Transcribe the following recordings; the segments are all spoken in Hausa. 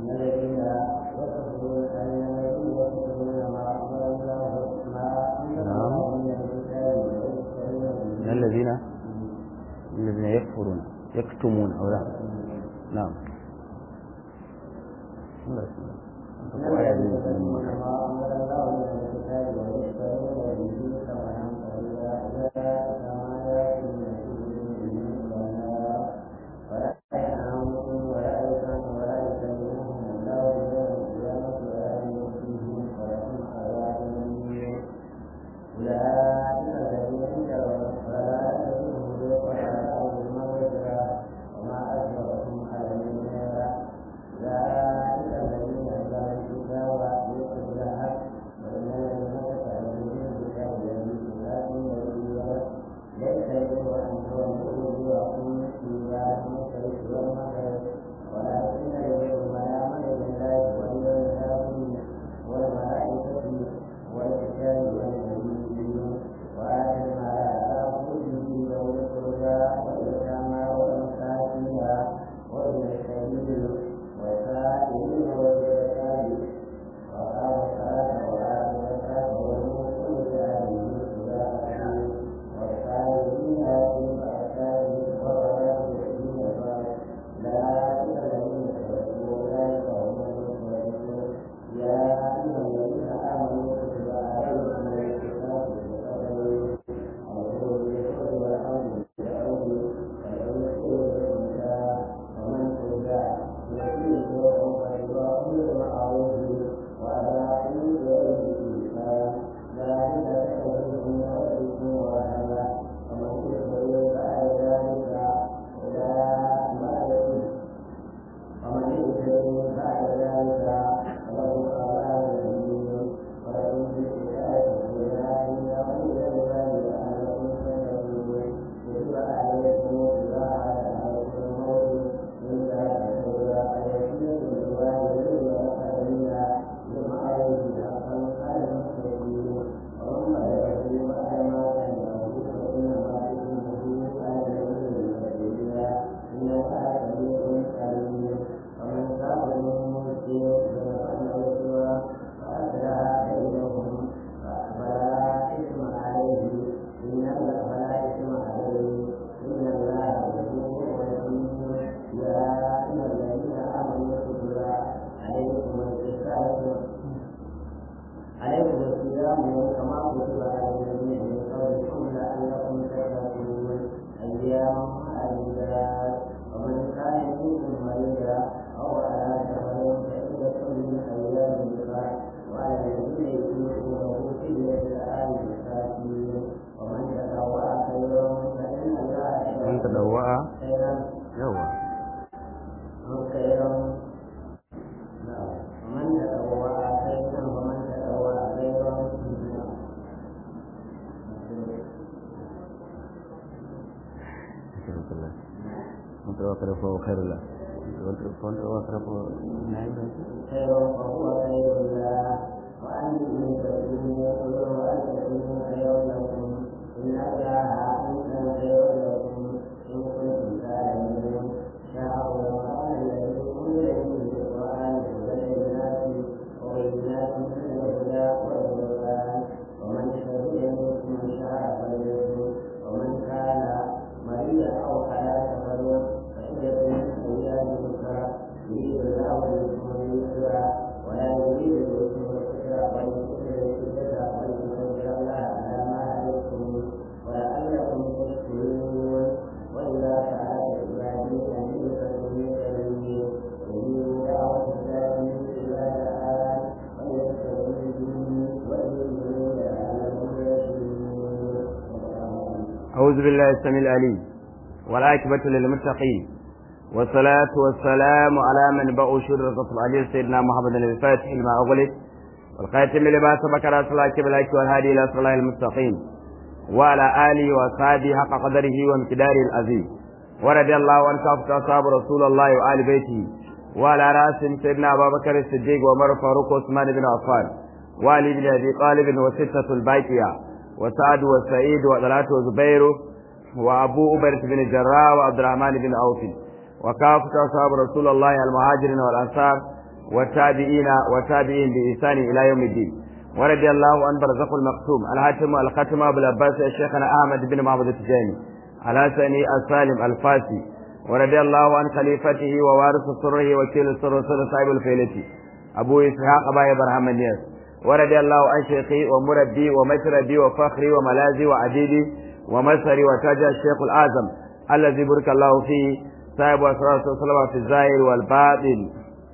من الذين الذين يكفرون يكتمون أو لا نعم الله فهو خير له واترك نعم خير فهو خير له وأن تكونوا وأن تكونوا خير لكم إن الله أنتم خير لكم إن كنتم تعلمون شهر رمضان الذي أنزل فيه القرآن هدى للناس وبينات من الهدى والفرقان ومن شهد منكم الشهر فليصم ومن كان مريضا أو على سفر فعدة من أيام أخرى يريد الله بكم اليسر ولا يريد بكم العسر ولتكملوا العدة ولتكبروا الله على ما هديتم ولعلكم تشكرون وإذا سألك عبادي أني فإني قريب أجيب دعوة الله إذا دعان وليستجيبوا لي وليؤمنوا لعلهم يرشدون أعوذ بالله السميع العليم والعاقبة للمتقين والصلاة والسلام على من بقوا شر الرسول عليه سيدنا محمد الفاتح لما أغلق والخاتم لما سبق رسول الله بالحق والهادي إلى صلاة المستقيم وعلى آله وأصحابه حق قدره وامتداره العظيم ورضي الله عن كافة أصحاب رسول الله وآل بيته وعلى رأسهم سيدنا أبا بكر الصديق وعمر فاروق وعثمان بن عفان وعلي بن أبي طالب وستة الباقية وسعد وسعيد وطلحة وزبير وأبو أبرة بن الجراح وعبد الرحمن بن عوف وكافة أصحاب رسول الله المهاجرين والأنصار والتابعين والتابعين بإحسان إلى يوم الدين ورضي الله عن برزق المقسوم الحاتم الختم أبو العباس الشيخنا أحمد بن محمد التجاني الحسني السالم الفاسي ورضي الله عن خليفته ووارث سره وكيل السر سر صاحب الفيلة أبو إسحاق أبا إبراهيم النياس ورضي الله عن شيخي ومربي ومشربي وفخري وملاذي وعديدي ومسري وتاج الشيخ الأعظم الذي بارك الله فيه صاحب أسرار صلى في الظاهر والباطن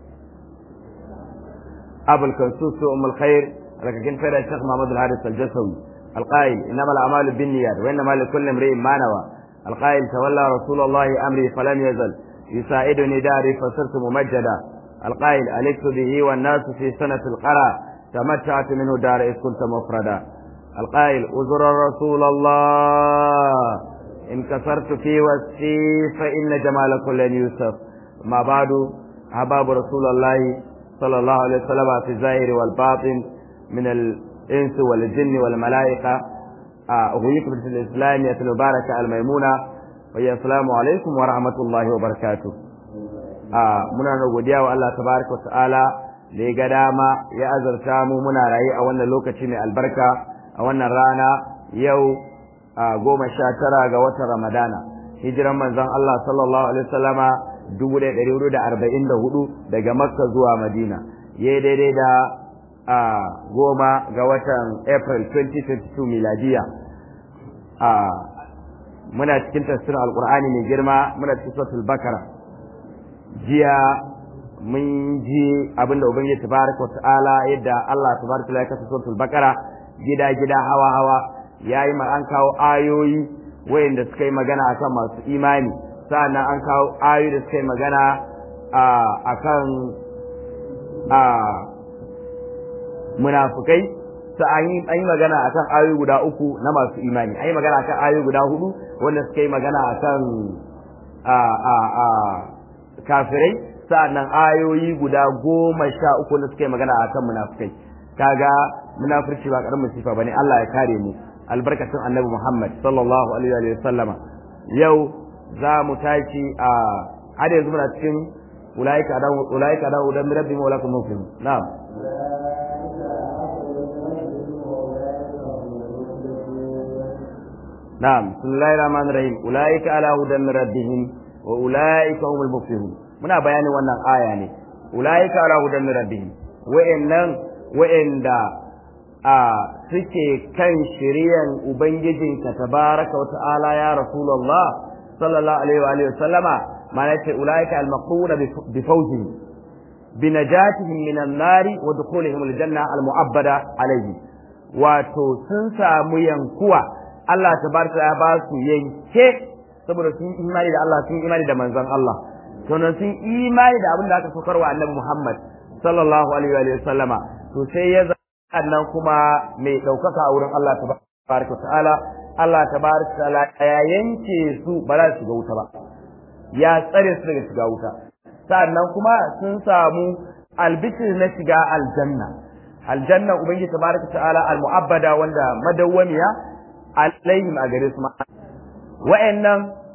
أبو الكنسوس أم الخير لكن فإذا الشيخ محمد الحارث الجسوي القائل إنما الأعمال بالنيات وإنما لكل امرئ ما نوى القائل تولى رسول الله أمري فلم يزل يساعدني داري فصرت ممجدا القائل ألكت به والناس في سنة القرى تمتعت منه دار إذ كنت مفردا القائل أزر رسول الله إن كسرت في وسفي فإن جمال كل يوسف ما بعد أحباب رسول الله صلى الله عليه وسلم في الظاهر والباطن من الإنس والجن والملائكة أغويكم في الإسلامية المباركة الميمونة وهي السلام عليكم ورحمة الله وبركاته muna da godiya wa Allah tabaraka wa ta'ala da ya ga dama ya azarta mu muna rayu a wannan lokaci mai albarka a wannan rana yau goma sha tara ga watan Ramadana hijiran manzon Allah sallallahu alaihi wasallama dubu ɗaya ɗari hudu da arba'in da hudu daga Makka zuwa Madina ya daidai da a goma ga watan April 2022 miladiya a muna cikin tafsirin alkur'ani mai girma muna cikin suratul bakara jiya mun ji abinda ubangiji tabaraka wa ta'ala yadda Allah tabaraka wa ya kasa suratul bakara gida gida hawa hawa yayi ma an kawo ayoyi wayanda suka yi magana akan masu imani sa'annan an kawo ayoyi da suka yi magana akan a munafukai sa an yi an yi magana akan ayoyi guda uku na masu imani an yi magana akan ayoyi guda hudu wanda suka yi magana akan a a a kafirai sa'annan ayoyi guda goma sha uku da suka yi magana akan munafukai kaga munafurci ba karamin sifa bane Allah ya kare mu albarkatun annabi Muhammad sallallahu alaihi wa sallama yau za mu tashi a har yanzu muna cikin ulaika da ulaika da udan rabbi mawlakum muslim na'am نعم بسم الله الرحمن الرحيم أولئك على هدى من ربهم وأولئك هم المفلحون muna bayanin wannan aya ne ulaika ala hudan min rabbihim wa'annan wa'anda a suke kan shiriyan ubangijinka tabaraka wa ta'ala ya rasulullah sallallahu alaihi wa alihi wasallama ma'ana ce ulaika al-maqruna bi fawzihim bi najatihim min an-nari wa dukhulihim al-janna al-mu'abbada alaihi wato sun samu yankuwa Allah tabaraka ya ba su yanke saboda sun imani da Allah sun imani da manzon Allah sannan sun imani da abin da aka saukar wa annabi Muhammad sallallahu alaihi wa sallama to sai ya nan kuma mai ɗaukaka a wurin Allah tabaraka ta'ala Allah tabaraka ta'ala ya yanke su ba za su shiga wuta ba ya tsare su daga shiga wuta sannan kuma sun samu albishir na shiga aljanna aljanna ubangiji tabaraka ta'ala almu'abbada wanda madawwamiya alaihim a gare su ma wa'annan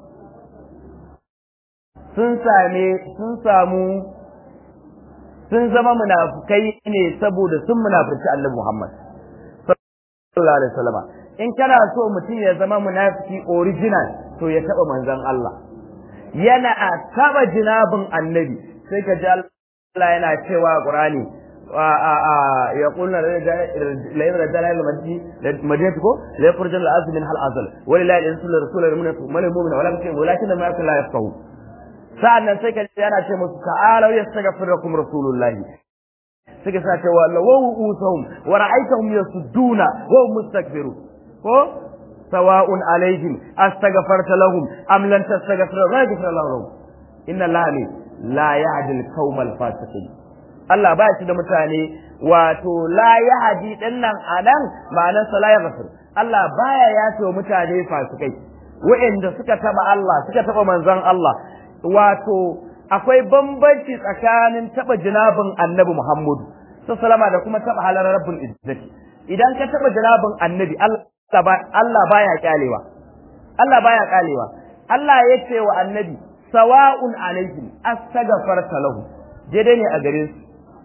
sun same sun samu sun zama munafukai ne saboda sun munafurci Annabi Muhammad sallallahu alaihi wasallam in kana so mutum ya zama munafiki original to ya taba manzon Allah yana taba jinabin Annabi sai ka ji Allah yana cewa Qur'ani يقولون لا رجال المدينة مدينة كو لا يخرج الأرض من هل أزل ولله الإنس للرسول المؤمن المؤمن ولكن ولكن ما يكون لا يفقهون sa'annan sai ka ji yana ce musu ta'alau yastaghfir lakum rasulullah suka sa cewa lawu usahum wa ra'aytahum yasudduna wa hum mustakbirun ko sawa'un alaihim astaghfarta lahum am lam tastaghfir lahum la yaghfir lahum inna allaha la yahdi al-qawma al-fasiqin Allah ba shi da mutane wato la yahdi dinnan anan ma'anar sa la yaghfir Allah baya yace wa mutane fasikai wa'anda suka taba Allah suka taba manzon Allah wato akwai bambanci tsakanin taba jinabin annabi Muhammadu sallama da kuma taba halar rabbul izzati idan ka taba jinabin annabi Allah baya kyalewa Allah baya kyalewa Allah ya ce wa annabi sawa'un alaihim astaghfarta lahu daidai ne a gare su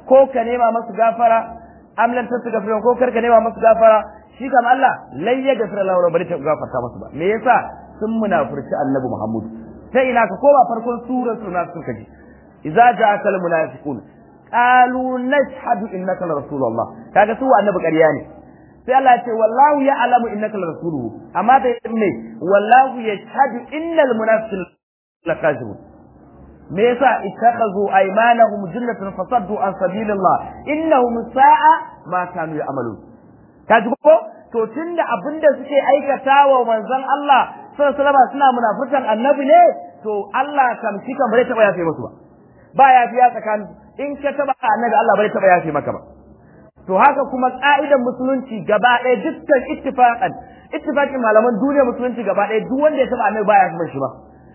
ko ka nema masu gafara am lan tastaghfir ko kar ka nema masu gafara shi kam Allah lai ya gafara Allah bari ta gafarta masu ba me yasa sun munafurci annabi Muhammad sai ina ka koma farkon surar sunan suka ji idza ja'aka al munafiqun qalu nashhadu innaka la rasulullah kaga su annabi ƙarya ne sai Allah ya ce wallahu ya'lamu innaka la rasuluhu amma da me wallahu yashhadu innal munafiqina lakazibun me yasa ittakhadhu aymanahum jannatan fasaddu an sabilillah innahum sa'a ma kanu ya'malun kaji ko to tunda abinda suke aikatawa manzon Allah sallallahu alaihi suna munafurtan annabi ne to Allah kam shi kan bare taba yafe musu ba ba yafiya tsakanin in ka taba annabi Allah bare taba yafe maka ba to haka kuma ka'idan musulunci gaba ɗaya dukkan ittifaqan ittifaqin malaman duniya musulunci gaba ɗaya duk wanda ya taba annabi baya kuma shi ba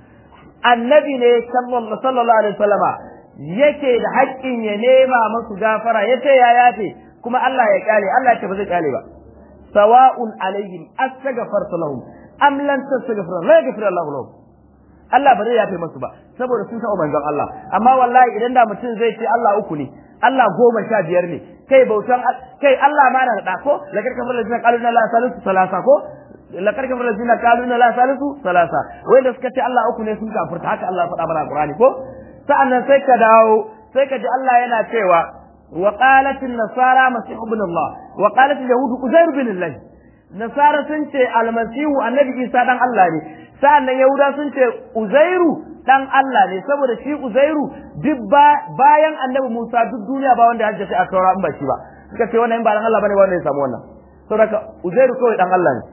annabi ne sallallahu alaihi wasallama yake da haƙƙin ya nema musu gafara yace ya yafe kuma Allah ya kyale Allah ya ce ba zai kyale ba sawa'un alaihim astaghfarta lahum am lan tastaghfir la yaghfir Allahu lahum Allah ba zai yafe musu ba saboda sun taɓa manzon Allah amma wallahi idan da mutum zai ce Allah uku ne Allah goma sha biyar ne kai bautan kai Allah ma na da ko la karka fara jina qalu la salisu salasa ko la karka fara jina qalu la salisu salasa wanda suka ce Allah uku ne sun kafirta haka Allah ya faɗa mana Qur'ani ko sa'annan sai ka dawo sai ka ji Allah yana cewa wa qalat an-nasara masih ibn Allah wa qalat al-yahud uzair bin Allah nasara sun ce almasihu annabi Isa dan Allah ne sa'annan yahuda sun ce uzairu dan Allah ne saboda shi uzairu duk bayan annabi Musa duk duniya ba wanda ya hajjace a taura in ba shi ba suka ce wannan in ba dan Allah bane ba wanda ya samu wannan saboda uzairu kawai dan Allah ne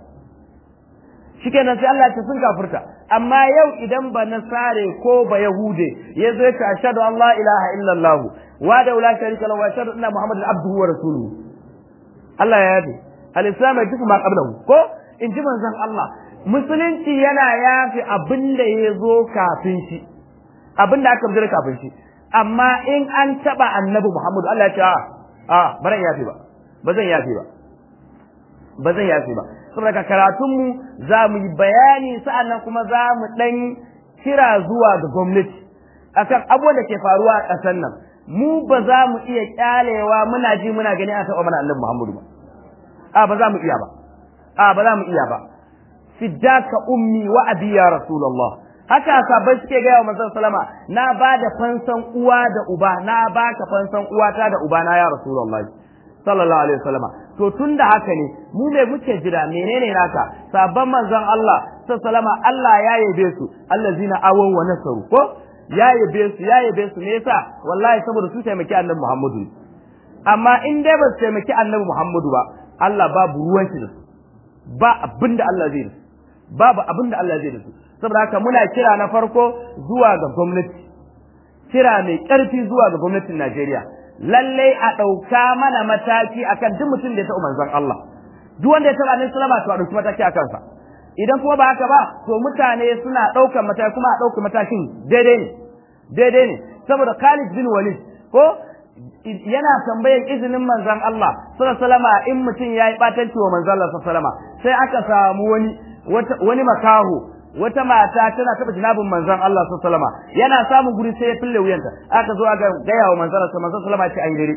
shikenan sai Allah ya ce sun kafirta amma yau idan ba nasare ko ba yahude ya zo ya ashhadu an la ilaha illallah wa da la sharika lahu wa ashhadu anna muhammadan abduhu wa rasuluhu Allah ya yafe al-islam ya ma qablahu ko in ji manzon Allah musulunci yana yafi abin da ya zo kafin shi abin da aka bujira kafin shi amma in an taba annabi Muhammadu Allah ya ce a a baran yafi ba ba zan yafi ba ba zan yafi ba saboda karatun mu za mu yi bayani sa'annan kuma za mu dan kira zuwa ga gwamnati akan abubuwan da ke faruwa a ƙasar nan mu ba za mu iya kyalewa muna ji muna gani a taɓa mana annabi Muhammadu ba a ba za mu iya ba a ba za mu iya ba fiddaka ummi wa abi ya rasulullah haka sabai suke gaya wa manzon salama na ba da fansan uwa da uba na baka fansan uwata da uba na ya rasulullah sallallahu alaihi wasallama to tunda haka ne mu me muke jira menene naka sabban manzon Allah sallallahu Allah ya yabe su allazina awaw wa nasaru ko ya yabe su ya yabe su me yasa wallahi saboda su taimaki annabi Muhammadu amma in dai ba su taimaki annabi Muhammadu ba Allah babu ruwan shi da su ba abinda Allah zai da su babu abinda Allah zai da su saboda haka muna kira na farko zuwa ga gwamnati kira mai ƙarfi zuwa ga gwamnatin Najeriya lallai a ɗauka mana mataki akan duk mutum da ya taɓa manzon Allah duk wanda ya taɓa annabi sallama to a ɗauki mataki a kansa idan kuma ba haka ba to mutane suna ɗaukar mataki kuma a ɗauki matakin daidai ne daidai ne saboda Khalid bin Walid ko yana tambayan izinin manzon Allah sallallahu in mutum ya yi ɓatanci wa manzon Allah sallallahu sai aka samu wani wani makaho wata mata tana taba jinabin manzon Allah sallallahu alaihi yana samun guri sai ya fille wuyanta aka zo aka gaya wa manzon Allah sallallahu alaihi ce ayi dare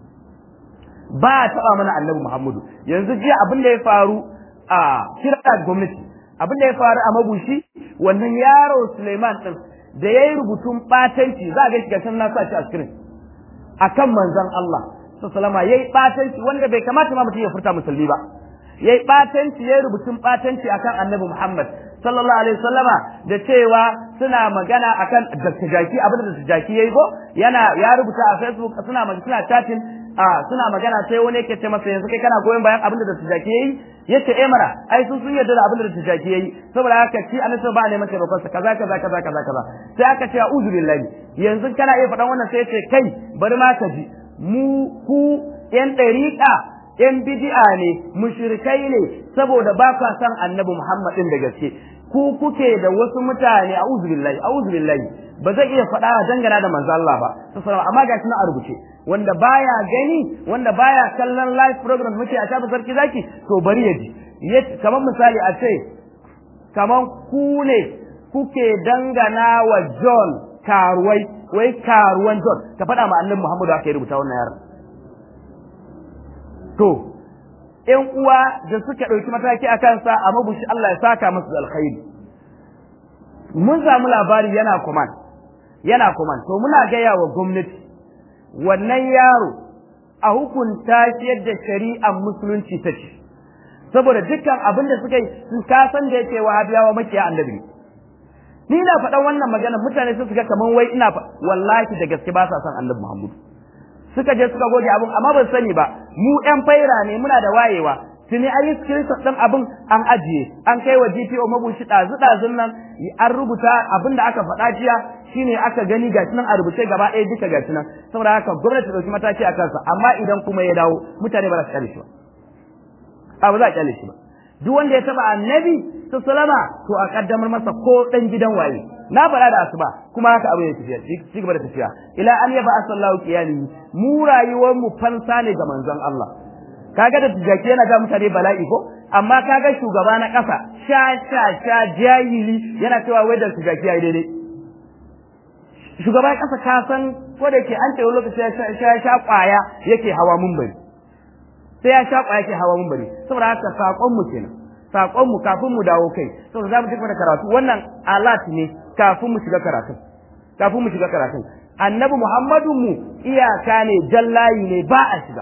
ba a taba mana annabi Muhammadu yanzu jiya abin da ya faru a kira gwamnati abin da ya faru a mabushi wannan yaro Suleiman din da yayi rubutun batanci za a ga shi gashin na sa shi a screen akan manzon Allah sallallahu alaihi yayi batanci wanda bai kamata ma mutum ya furta musulmi ba yayi batanci yayi rubutun batanci akan annabi Muhammad sallallahu alaihi wasallama da cewa suna magana akan Dr. Jaki abin da Dr. Jaki yayi ko yana ya rubuta a Facebook suna magana suna chatting a suna magana sai wani yake ce masa yanzu kai kana goyon bayan abin da Dr. Jaki yayi yace eh mara ai sun sun yarda da abin da Dr. Jaki yayi saboda haka shi annabi ba ne masa bakon sa kaza kaza kaza kaza kaza sai aka ce a'udhu billahi yanzu kana iya faɗan wannan sai ce kai bari ma ka ji mu ku yan ɗariƙa yan bid'a ne mushrikai ne saboda ba ka san annabi Muhammad din da gaske ku kuke da wasu mutane a'udhu billahi a'udhu billahi ba zai iya faɗa dangana da manzo Allah ba sallallahu amma gashi na a rubuce wanda baya gani wanda baya kallon live program muke a shafi sarki zaki to bari ya ji kamar misali a ce kamar ku ne kuke dangana wa John karuwai wai karuwan John ka faɗa ma annabi Muhammadu aka yi rubuta wannan yaron to ƴan uwa da suka ɗauki mataki a kansa a mabushi Allah ya saka musu da alkhairi mun samu labari yana command yana command to muna gaya wa gwamnati wannan yaro a hukunta shi yadda shari'ar musulunci ta ce saboda dukkan abin da suka yi sun kasan da yake wahabiyawa makiya annabi ni na faɗan wannan magana mutane su ga kaman wai ina wallahi da gaske ba sa son annabi Muhammad suka je suka goge abin amma ban sani ba mu ɗan faira ne muna da wayewa tuni an yi screenshot ɗin abin an ajiye an kai wa GPO mabushi ɗazu ɗazun nan an rubuta abin da aka faɗa jiya shine aka gani gashi nan a rubuce gaba ɗaya duka gashi nan saboda haka gwamnati ɗauki mataki a kansa amma idan kuma ya dawo mutane ba za su kyale shi ba a ba za a kyale shi ba duk wanda ya taba annabi su salama to a kaddamar masa ko dan gidan waye na faɗa da asuba kuma haka abu ya tafiya ci gaba da tafiya ila an yaba asallahu qiyami mu rayuwar mu fansa ne ga manzon Allah kaga da tijaki yana ga mutane bala'i ko amma kaga shugaba na ƙasa sha sha sha jahili yana cewa wai da tijaki yayi daidai shugaba ƙasa ka san ko da yake an ce wani lokaci ya sha sha kwaya yake hawa munbari sai ya sha kwaya yake hawa munbari saboda haka sakon mu kenan sakon mu kafin mu dawo kai saboda za mu ci da karatu wannan alat ne kafin mu shiga karatu kafin mu shiga karatu annabi muhammadu mu iyaka ne jallayi ne ba a shiga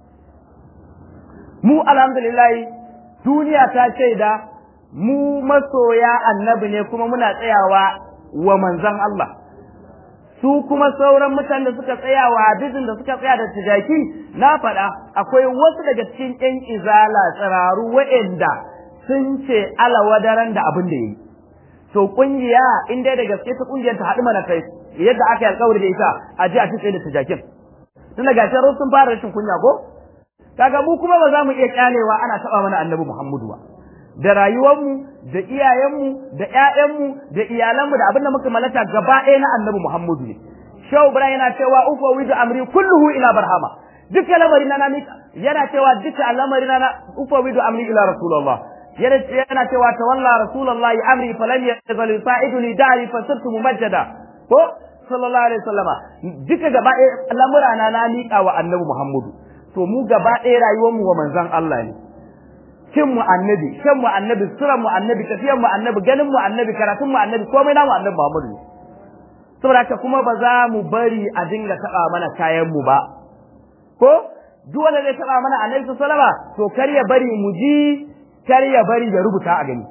mu alhamdulillah duniya ta shaida mu masoya annabi ne kuma muna tsayawa wa manzon Allah su kuma sauran mutanen da suka tsaya wa hadisin da suka tsaya da tijaki na faɗa akwai wasu daga cikin ƴan izala tsiraru waɗanda sun ce alawadaran da abin da yi to kungiya in dai da gaske ta kungiyar ta haɗu mana kai yadda aka yi alƙawari da ita a ji a ci da tijakin tun da gashi sun fara rashin kunya ko kaga mu kuma ba za mu iya kyalewa ana taɓa mana annabi Muhammadu ba da rayuwarmu da iyayenmu da ƴaƴanmu da iyalanmu da abin da muka mallaka gaba ɗaya na annabi Muhammadu ne Shehu Ibrahim yana cewa ufa widu amri kulluhu ila barhama duka lamari na yana cewa duka lamari na ufa widu amri ila rasulullah yana cewa tawalla rasulullah amri falam yazal sa'iduni dari fasirtu mumajjada ko sallallahu alaihi wasallama duka gaba ɗaya lamura na na miƙa wa annabi Muhammadu to mu gaba ɗaya rayuwarmu wa manzon Allah ne cin mu annabi shan mu annabi suran mu annabi tafiyan mu annabi ganin mu annabi karatun mu annabi komai namu annabi Muhammadu ne saboda haka kuma ba za mu bari a dinga taba mana kayan mu ba ko duk wanda zai taba mana annabi sallama to kar ya bari mu ji kar ya bari ya rubuta a gani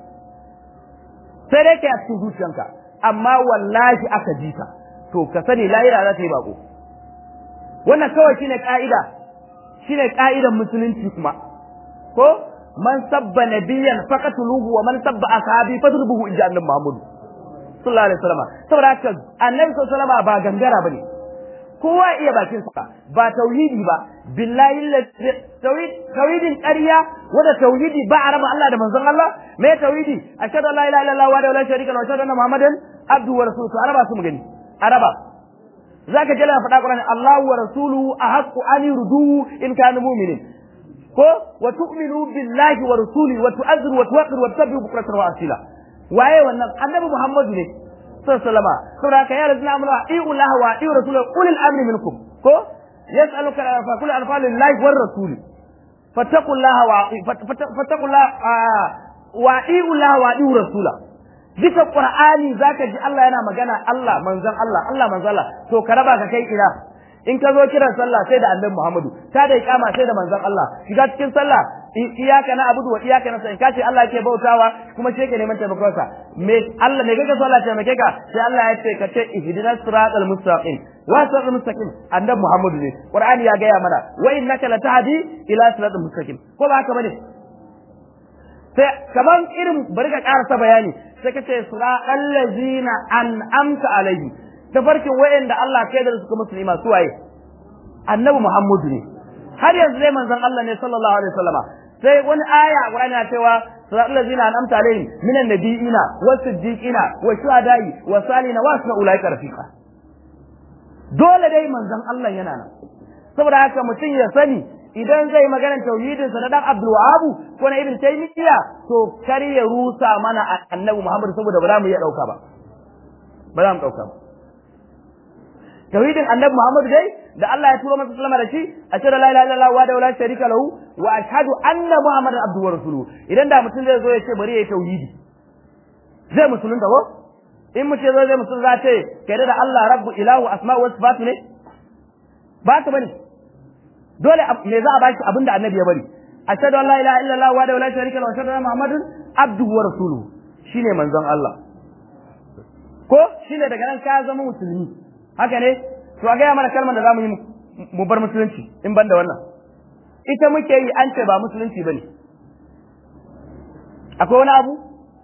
sai dai kai a cikin zuciyanka amma wallahi aka ji ka to ka sani lahira za ta yi bako wannan kawai shine ka'ida shine ka'idan musulunci kuma ko man sabba nabiyan faqatuluhu wa man sabba ashabi fadrubuhu inja annabi Muhammad sallallahu alaihi wasallam saboda haka annabi sallallahu alaihi wasallam ba gangara bane kowa iya bakin sa ba tauhidi ba billahi tauhid tauhidin ƙarya wanda tauhidi ba a raba Allah da manzon Allah me tauhidi ashhadu an la ilaha illallah wa la sharika lahu wa ashhadu anna muhammadan abduhu wa rasuluhu araba su mu gani araba zaka je la faɗa Qur'ani Allahu wa rasuluhu ahaqqu an yurduhu in kanu mu'minin ko wa tu'minu billahi wa rasuli wa tu'azziru wa tuwaqqiru wa tabbihu bukratan wa asila waye wannan annabi muhammadu ne sallallahu alaihi saboda ka ya razina amana iu lahu wa iu rasulahu ulil amri minkum ko yas'aluka fa kullu anfalil lahi war rasuli fattaqullaha wa fattaqullaha wa iu lahu wa iu rasula bisa qur'ani zaka ji Allah yana magana Allah manzon Allah Allah manzon Allah to ka raba ka kai ina in ka zo kiran sallah sai da annabi Muhammadu ta da iqama sai da manzon Allah shiga cikin sallah iyaka na abudu wa iyaka na sai kace Allah yake bautawa kuma sai ka neman taimakon sa me Allah me kake so Allah taimake ka sai Allah ya ce ka ce ihdinas siratal mustaqim wa siratal mustaqim annabi Muhammadu ne Qur'ani ya gaya mana wa innaka latahdi ila siratal mustaqim ko ba haka bane sai kaman irin bari ka karasa bayani sai ka ce siratal ladzina an'amta alaihi tafarkin wayanda Allah kai da suka musulma su waye annabi Muhammadu ne har yanzu dai manzon Allah ne sallallahu alaihi wasallama sai wani aya Qur'ani na cewa siratal ladzina an'amta alaihim minan nabiyina was-siddiqina wash-shuhada'i was-salihina wa hasuna ulaika rafiqa dole dai manzon Allah yana nan saboda haka mutum ya sani idan zai magana tauhidin sa na dan Abdul Wahhab ko na Ibn Taymiyyah to kar ya rusa mana annabi Muhammad saboda ba za mu iya dauka ba ba za mu dauka ba tauhidin annabi Muhammad dai da Allah ya turo masa sallama da shi ashhadu la ilaha illallah wa la sharika lahu wa ashhadu anna muhammadan abduhu wa rasuluhu idan da mutum zai zo ya ce bari yayi tauhidi zai musulunta ko in mutum zai zai musulun za ce kai da Allah rabbu ilahu asma'u wa sifatu ne ba ka bane dole me za a baki abinda annabi ya bari ashhadu an la ilaha illallah wa la sharika lahu wa ashhadu anna muhammadan abduhu wa rasuluhu shine manzon Allah ko shine daga nan ka zama musulmi haka ne to a gaya mana kalmar da zamu yi mu bar musulunci in ban da wannan ita muke yi an ce ba musulunci bane akwai wani abu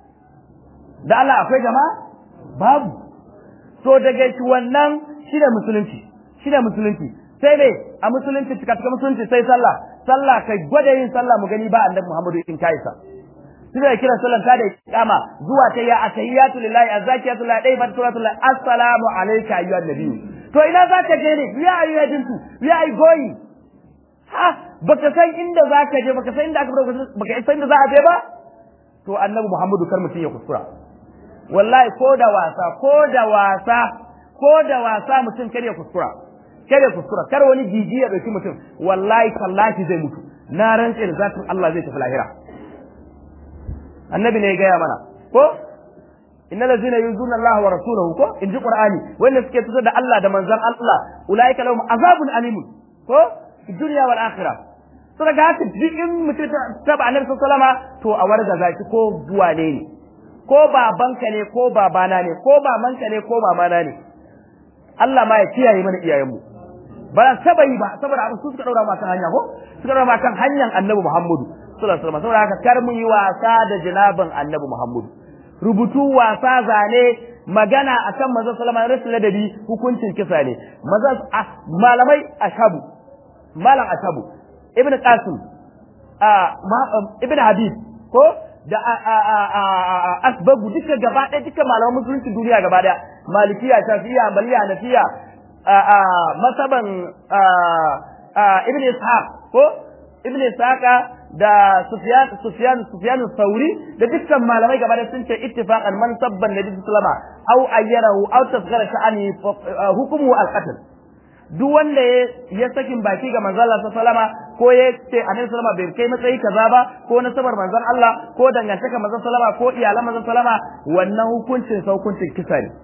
da Allah akwai jama'a babu to daga shi wannan shi da musulunci shi da musulunci sai dai a musulunci cika cika musulunci sai sallah sallah kai gwada yin sallah mu gani ba annabi Muhammadu in kai sa tunda da kiran sallan ta da kama zuwa ta ya atahiyatu lillahi azakiyatu lillahi dai ba suratu lillahi assalamu alayka ayyuhan nabiyyu to ina za ka je ne ya ayu ya dinsu ya ai goyi ha baka san inda za ka je baka san inda aka baka san inda za a je ba to annabi Muhammadu kar mutum ya kuskura wallahi ko da wasa ko da wasa ko da wasa mutum kar ya kuskura kar ya kuskura kar wani jiji ya dauki mutum wallahi tallahi zai mutu na rantse da zatin Allah zai tafi lahira annabi ne ya gaya mana ko innal ladzina yuzuna Allah wa rasulahu ko in ji qur'ani wanda suke tuzo da Allah da manzon Allah ulaika lahum azabun alim ko fi dunya wal akhirah to daga haka duk in mutum ta ba annabi sallallahu alaihi to a warga zaki ko duwane ne ko babanka ne ko babana ne ko mamanka ne ko mamana ne Allah ma ya kiyaye mana iyayenmu ba saba yi ba saboda abin su suka daura ma kan hanya ko suka daura ma kan hanyar annabi Muhammadu sallallahu alaihi wasallam saboda haka kar mu yi wasa da jinaban annabi Muhammadu rubutu wasa zane magana akan manzo sallama rasul ladabi hukuncin kisa ne maza malamai ashabu malam ashabu ibnu qasim ibnu habib ko da asbabu duka gaba ɗaya duka malaman musulunci duniya gaba ɗaya malikiya shafi'iyya hanbaliya hanafiya masaban ibn ishaq ko ibn ishaq da sufyan sufyan sufyan sauri da dukkan malamai gaba da sun ce ittifaqan man sabban nabi sallama aw ayyarahu aw tasghara sha'ani hukumu al-qatl duk wanda ya sakin baki ga manzon Allah sallama ko ya ce annabi sallama bai kai matsayi kaza ba ko nasabar manzon Allah ko dangantaka manzon sallama ko iyalan manzon sallama wannan hukuncin sa hukuncin kisa ne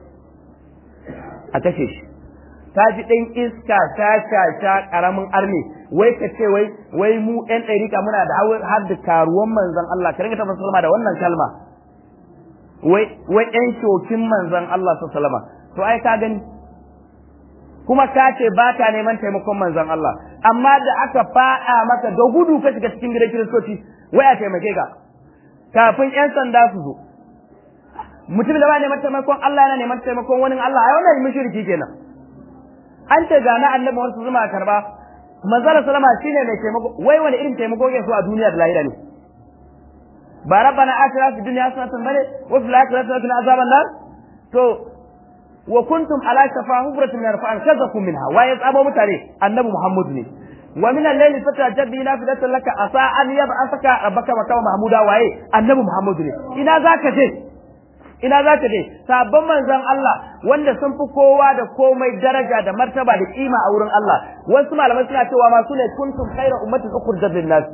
a kashe shi ta ji ɗan iska ta sha ƙaramin arni wai ka ce wai wai mu ɗan ɗarika muna da har da karuwan manzon Allah ka ringa tabbata sallama da wannan kalma wai wai ɗan shokin manzon Allah sallama to ai ka gani kuma ka ce ba ta neman taimakon manzon Allah amma da aka faɗa maka da gudu ka shiga cikin gidan kiristoci wai a taimake ka kafin ƴan sanda su zo mutum da ba neman taimakon Allah yana neman taimakon wani Allah ai wannan mushriki kenan an ce ga na annabi wasu zuma karba manzala salama shine mai taimako wai wani irin taimako yake so a duniya da lahira ne ba rabbana atina fid dunya hasanatan bane wa fil akhirati hasanatan azaban nar to wa kuntum ala shafa hubratin min rafa'an kazakum minha wa ya tsamo mutane annabi muhammad ne wa min al-layli fatajabbi nafilatan laka asa an yab'athaka rabbaka makama mahmuda waye annabi muhammad ne ina zaka je ina za ta je sabon manzon Allah wanda sun fi kowa da komai daraja da martaba da kima a wurin Allah wasu malamai suna cewa ma su ne kuntum khayra ummatin ukhrijat lin nas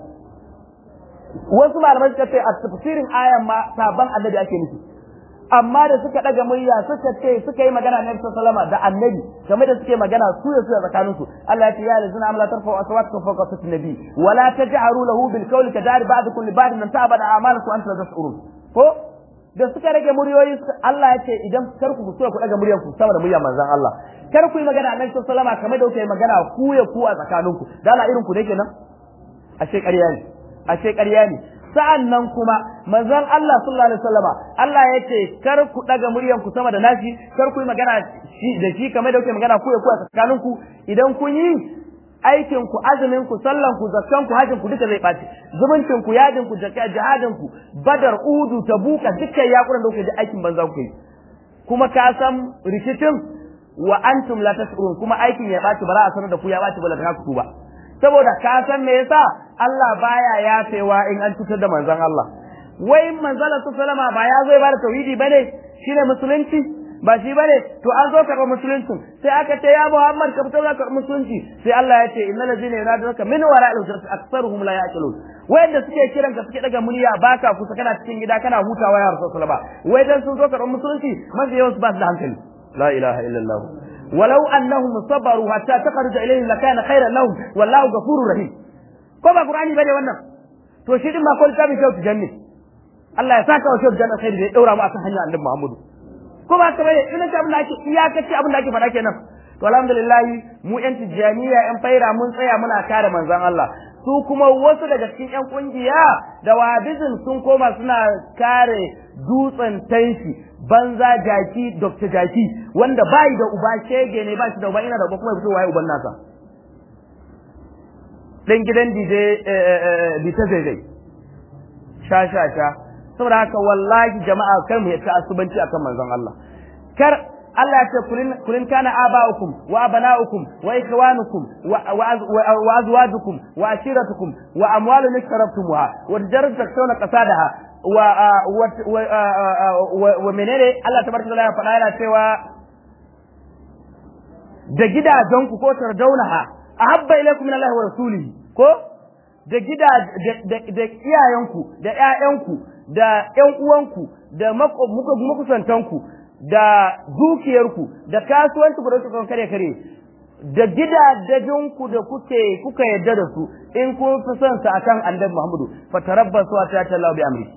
wasu malamai suka ce a tafsirin ayan ma sabon annabi ake nufi amma da suka daga murya suka ce suka yi magana na Nabi sallama da annabi game da suke magana su ya su a tsakanin su Allah ya ce ya lazina amla tarfa aswatukum fawqa sawti nabi wala taj'alu lahu bil qawli kadari ba'dukum li ba'din an ta'bada a'malakum antum la tash'urun ko da suka rage muryoyi Allah ya ce idan kar ku so ku daga muryar ku sama da muryar manzon Allah kar ku yi magana annabi sallallahu alaihi kamar da kuke magana ku ya ku a tsakaninku da Allah irin ku ne kenan ashe ƙarya ne ashe ƙarya ne sa'an nan kuma manzon Allah sallallahu alaihi wasallama Allah ya ce kar ku daga muryar ku sama da nashi kar ku yi magana da shi kamar da kuke magana ku ya ku a tsakaninku idan kun yi aikin ku azumin ku sallan ku zakkan ku hajin ku duka zai ɓaci zumuncin ku yadin ku jihadin ku badar udu tabuka dukkan yakuran da kuke ji aikin banza ku yi kuma ka san rikicin wa antum la tashurun kuma aikin ya ɓaci ba za a sanar da ku ya ɓaci ba la ku ba saboda ka san me yasa Allah baya yafewa in an cutar da manzon Allah wai manzon Allah sallama ba ya zo ya bada tauhidi bane shine musulunci ba shi bane to an zo karɓar musulunci sai aka ce ya Muhammad ka fito za ka musulunci sai Allah ya ce innal ladzina yunadunaka min wara'il hujurati aktsaruhum la ya'qilun wayanda suke kiran ka suke daga murya baka kusa kana cikin gida kana hutawa ya rasul ba wai dan sun zo karɓar musulunci mafi yawan su ba su da hankali la ilaha illallah ولو أنهم صبروا حتى تخرج إليهم لكان خيرا لهم والله غفور رحيم ko ba Qur'ani bane wannan to shi din ma ko littafin shautu janni Allah ya saka wa shautu janna khairi da ya daura mu akan hanyar Annabi Muhammadu ko ba ka bane ina ta abin da ake iyakaci abin da ake faɗa kenan to alhamdulillah mu yan tijaniya yan faira mun tsaya muna kare manzon Allah su kuma wasu daga cikin yan kungiya da wabizin sun koma suna kare dutsen tanshi banza jaki Dr. Jaki wanda bai da uba shege ne ba shi da uba ina da uba kuma ya fito waye uban nasa dan gidan DJ Bita Zaizai sha sha sha saboda haka wallahi jama'a kar mu yata asubanci akan manzon Allah kar Allah ya ce kulin kulin kana aba'ukum wa abana'ukum wa ikhwanukum wa azwajukum wa ashiratukum wa amwalun iktarabtumuha wa tijaratu takshawna qasadaha wa wa menene Allah tabaraka ya faɗa yana cewa da gidajenku ko tardaunaha ahabba ilaykum min Allah wa rasulihi ko da gida da iyayenku da ƴaƴanku da ƴan uwanku da makusantanku da dukiyarku da kasuwanci ku da suka kare kare da gidajenku da kuke kuka yadda da su in kun fi son sa akan annabi Muhammadu fatarabbasu ta tallahu bi amri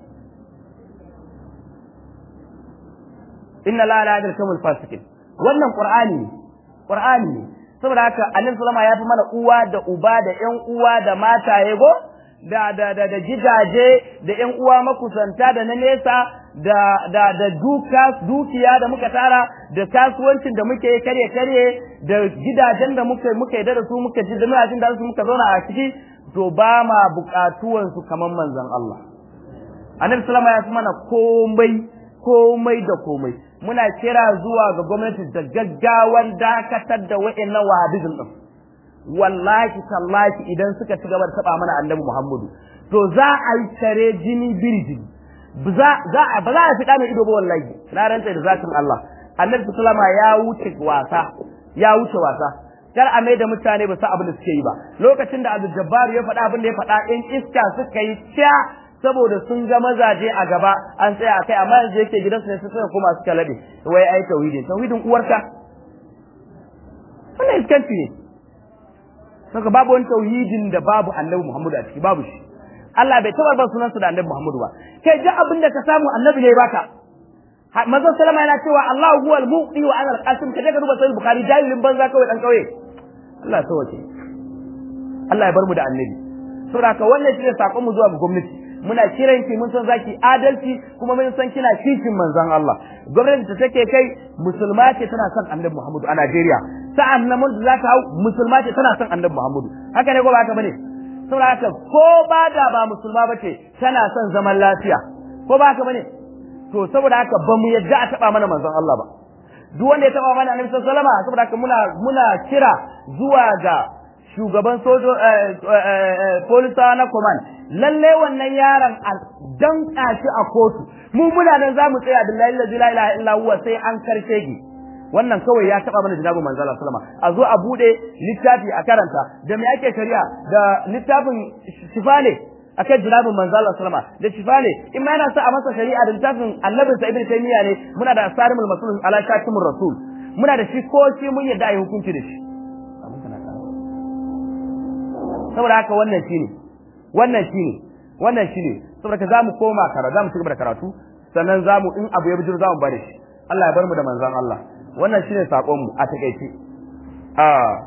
inna la la yadkamul fasikin wannan qur'ani qur'ani ne saboda haka annabi sallama ya fi mana uwa da uba da ƴan uwa da mataye go da da da da gidaje da ƴan uwa makusanta da na nesa da da da duka dukiya da muka tara da kasuwancin da muke kare kare da gidajen da muke muke da su muke ji da jin da su muka zauna a ciki to ba ma buƙatuwan su kaman manzon Allah annabi sallama ya fi mana komai komai da komai muna kira zuwa ga gwamnati da gaggawan dakatar da wa'annan wahabizm din wallahi tallahi idan suka ci gaba da taba mana annabi Muhammadu to za a yi tare jini birji za za ba za a fi mai ido ba wallahi na ranta da zatin Allah annabi sallama ya wuce wasa ya wuce wasa kar a mai da mutane ba su abin da suke yi ba lokacin da Abdul Jabbar ya faɗa abin da ya faɗa in iska suka yi sha saboda sun ga mazaje a gaba an tsaya a kai amma yanzu yake gidansu ne suka koma suka labe wai ai tauhidin tauhidin uwarka wannan iskanci ne saka babu wani tauhidin da babu annabi Muhammadu a ciki babu shi Allah bai taɓa ba sunansa da annabi Muhammadu ba kai ji abin da ka samu annabi ne baka manzon salama yana cewa Allah huwa al-muqi wa ana al-qasim kaje ka duba sahih bukhari jahilin banza kawai dan kauye Allah ya wace Allah ya bar mu da annabi saboda ka wannan shi ne sakon mu zuwa ga gwamnati muna kiran ki mun san zaki adalci kuma mun san kina kishin manzon Allah gwamnati ta take kai musulma ce tana son annabi Muhammadu a Najeriya sa'an nan mun za ta hau musulma ce tana son annabi Muhammadu haka ne ko ba haka bane saboda haka ko ba da ba musulma bace tana son zaman lafiya ko ba haka bane to saboda haka ba mu yadda a taba mana manzon Allah ba duk wanda ya taba mana annabi sallallahu alaihi wasallam saboda haka muna muna kira zuwa ga shugaban sojo polisa na command lalle wannan yaron a danka shi a kotu mu muna nan zamu tsaya billahi la ilaha illa huwa sai an karshe gi wannan kawai ya taba mana jinabu manzo Allah sallama a zo a bude littafi a karanta da me ake shari'a da littafin shifale akan jinabin manzo Allah sallama da shifale in ma yana sa a masa shari'a da littafin annabin sa ibnu taymiya ne muna da asarimul masul ala shatimur rasul muna da shi ko shi mun yadda ayi hukunci da shi saboda haka wannan shine wannan shine wannan shine saboda ka zamu koma kara zamu cigaba da karatu sannan zamu in abu ya bijiro zamu bari shi Allah ya bar mu da manzon Allah wannan shine sakon mu a takeice a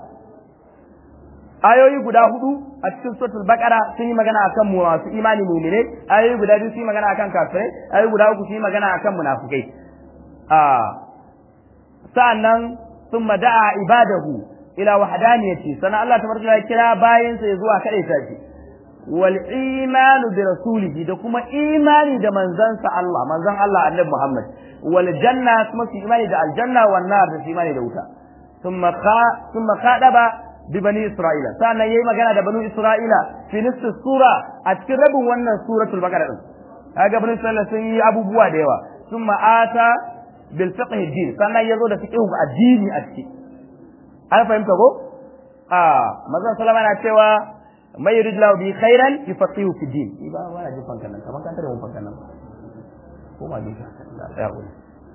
ayoyi guda hudu a cikin suratul baqara sun yi magana akan mu masu imani mu'mine ayoyi guda biyu sun yi magana akan kafirai ayoyi guda uku sun yi magana akan munafikai a sa'annan thumma da'a ibadahu ila wahdaniyati sana Allah tabaraka ya kira bayin sa zuwa kade ta shi wal imanu bi rasulihi da kuma imani da manzansa Allah manzan Allah annabi Muhammad wal janna kuma su imani da aljanna wan nar da imani da wuta thumma kha thumma khadaba bi bani isra'ila sannan yayi magana da bani isra'ila fi nisfi sura a cikin rabin wannan suratul baqara din kaga bani isra'ila sun yi abubuwa da yawa thumma ata bil fiqh din sannan yazo da fiqh addini a ciki an fahimta ko a manzon sallama na cewa mai yurid lahu bi khairan yufaqihu fi din ba wala jin fankan nan kaman kan tare mun fankan nan ko ma dinka da ya ko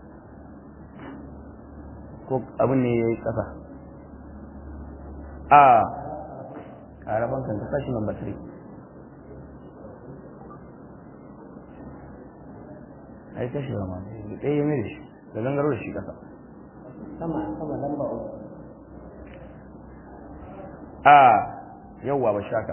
ko abin ne yayi kasa a karaban kan ka sashi number 3 ai ta shiga ma ɗaya ya mai da shi da gangaro da shi ƙasa sama sama lamba uku a yawwa ba shaka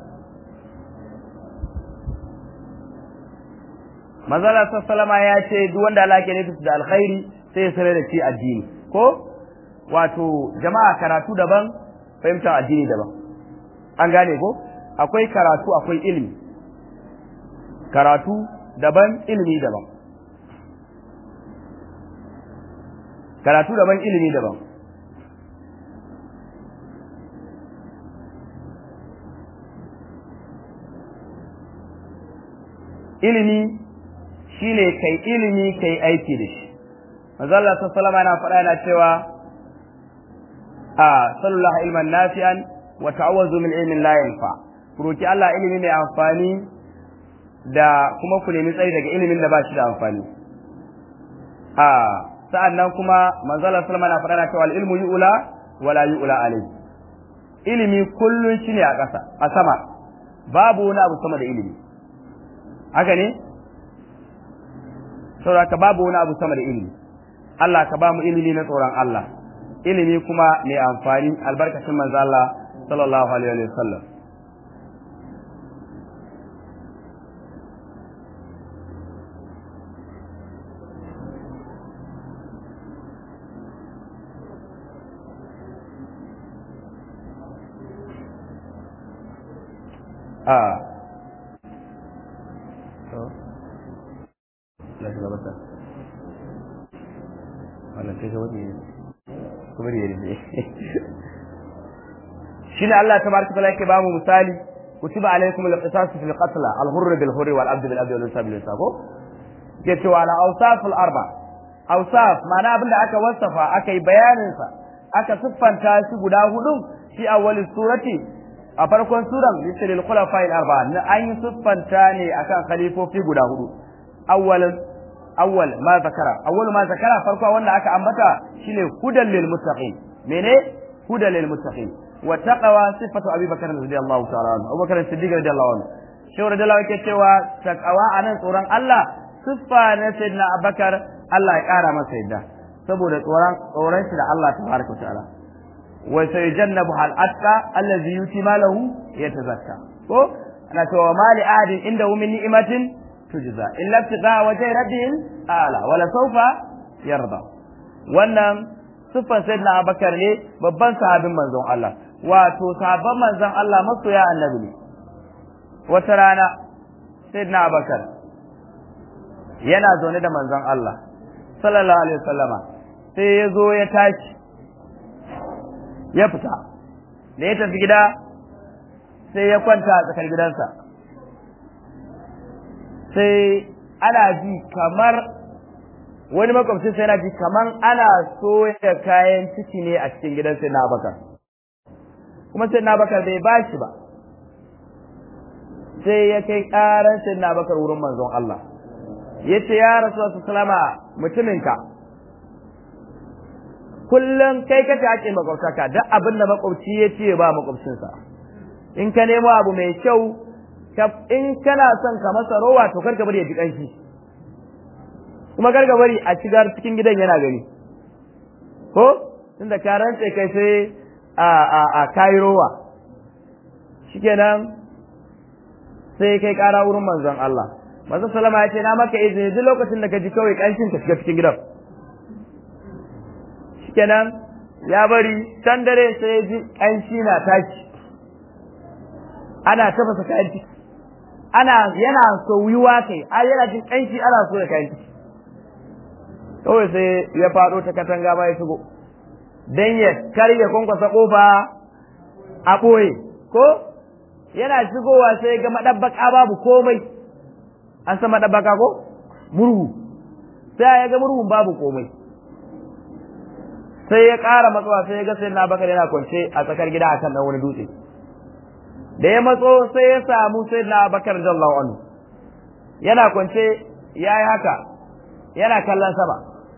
mazala sassalama ya ce duk wanda Allah ke nufi da alkhairi sai ya sanar da shi addini ko wato jama'a karatu daban fahimtar addini daban an gane ko akwai karatu akwai ilimi karatu daban ilimi daban karatu daban ilimi daban ilimi shine kai ilimi kai aiki da shi manzo Allah sallallahu alaihi wasallam yana faɗa cewa a sallallahu ilman nafi'an wa ta'awwazu min ilmin la yanfa kuroki Allah ilimi mai amfani da kuma ku nemi tsari daga ilimin da ba shi da amfani a sa'an nan kuma manzala salama na faɗa cewa ilmu yu'ula wala yu'ula alai ilimi kullun shi ne a ƙasa a sama babu wani abu sama da ilimi haka ne saboda babu wani abu sama da ilimi Allah ka ba mu ilimi na tsoron Allah ilimi kuma mai amfani albarkacin manzo Allah sallallahu alaihi wa sallam a shine Allah tabaraka taala yake bamu misali kutiba alaikum al-qisas fil qatl al-hurr bil hurr wal abd bil abd wal unsa bil unsa ko ke cewa ala awsaf al arba awsaf ma'ana abinda aka wasafa aka yi bayanin sa aka siffanta shi guda hudu fi awwal surati a farkon suran litil khulafa al arba na an yi siffanta ne akan khalifofi guda hudu awwal awwal ma zakara awwal ma zakara farko wanda aka ambata shine hudan lil muttaqin mene hudan lil muttaqin wa taqwa sifatu abi bakr radiyallahu ta'ala anhu abubakar siddiq radiyallahu anhu shi radiyallahu yake cewa taqwa anan tsoron Allah siffa na sayyidina abubakar Allah ya kara masa yadda saboda tsoron tsoron shi da Allah tabaraka ta'ala wa sayyidannabu hal atqa allazi yuti malahu yatazakka ko ana cewa mali ahadin inda min ni'matin tujza illa ibtigha wajhi rabbihim ala wala sawfa yarda wannan siffan sayyidina abubakar ne babban sahabin manzon Allah wato sahabban manzon Allah masoya annabi ne wata rana sayyidina abubakar yana zaune da manzon Allah sallallahu alaihi wasallama sai ya zo ya tashi ya fita da ya tafi gida sai ya kwanta a tsakar gidansa sai ana ji kamar wani makwabcin sai yana ji kamar ana soya kayan ciki ne a cikin gidan sai na bakar kuma sai na bakar bai ba shi ba sai ya kai karan sai na bakar wurin manzon Allah ya ce ya rasu salama mutuminka kullum kai kace ake makwabtaka duk abin da makwabci ya ce ba makwabcinsa in ka nemo abu mai kyau in kana son ka masa rowa to kar ka bari ya ji kanshi kuma kar ka bari a cigar cikin gidan yana gani ko tunda ka rantse kai sai a a a kai rowa shikenan sai kai kara wurin manzon Allah manzon sallama ya ce na maka izini duk lokacin da ka ji kawai kanshin ka shiga cikin gidan shikenan ya bari can dare sai ya ji kanshi na tashi ana tafasa kayan ciki ana yana soyuwa kai a yana jin kanshi ana so da kayan ciki kawai sai ya faɗo ta katanga ma ya shigo dan ya karya kwankwasa kofa a ɓoye ko yana shigowa sai ga madabbaka babu komai an san madabbaka ko murhu sai ya ga murhun babu komai sai ya ƙara matsawa sai ya ga sai na bakar yana kwance a tsakar gida a kan wani dutse da ya matso sai ya samu sai na bakar jallahu anhu yana kwance ya yi haka yana kallon sama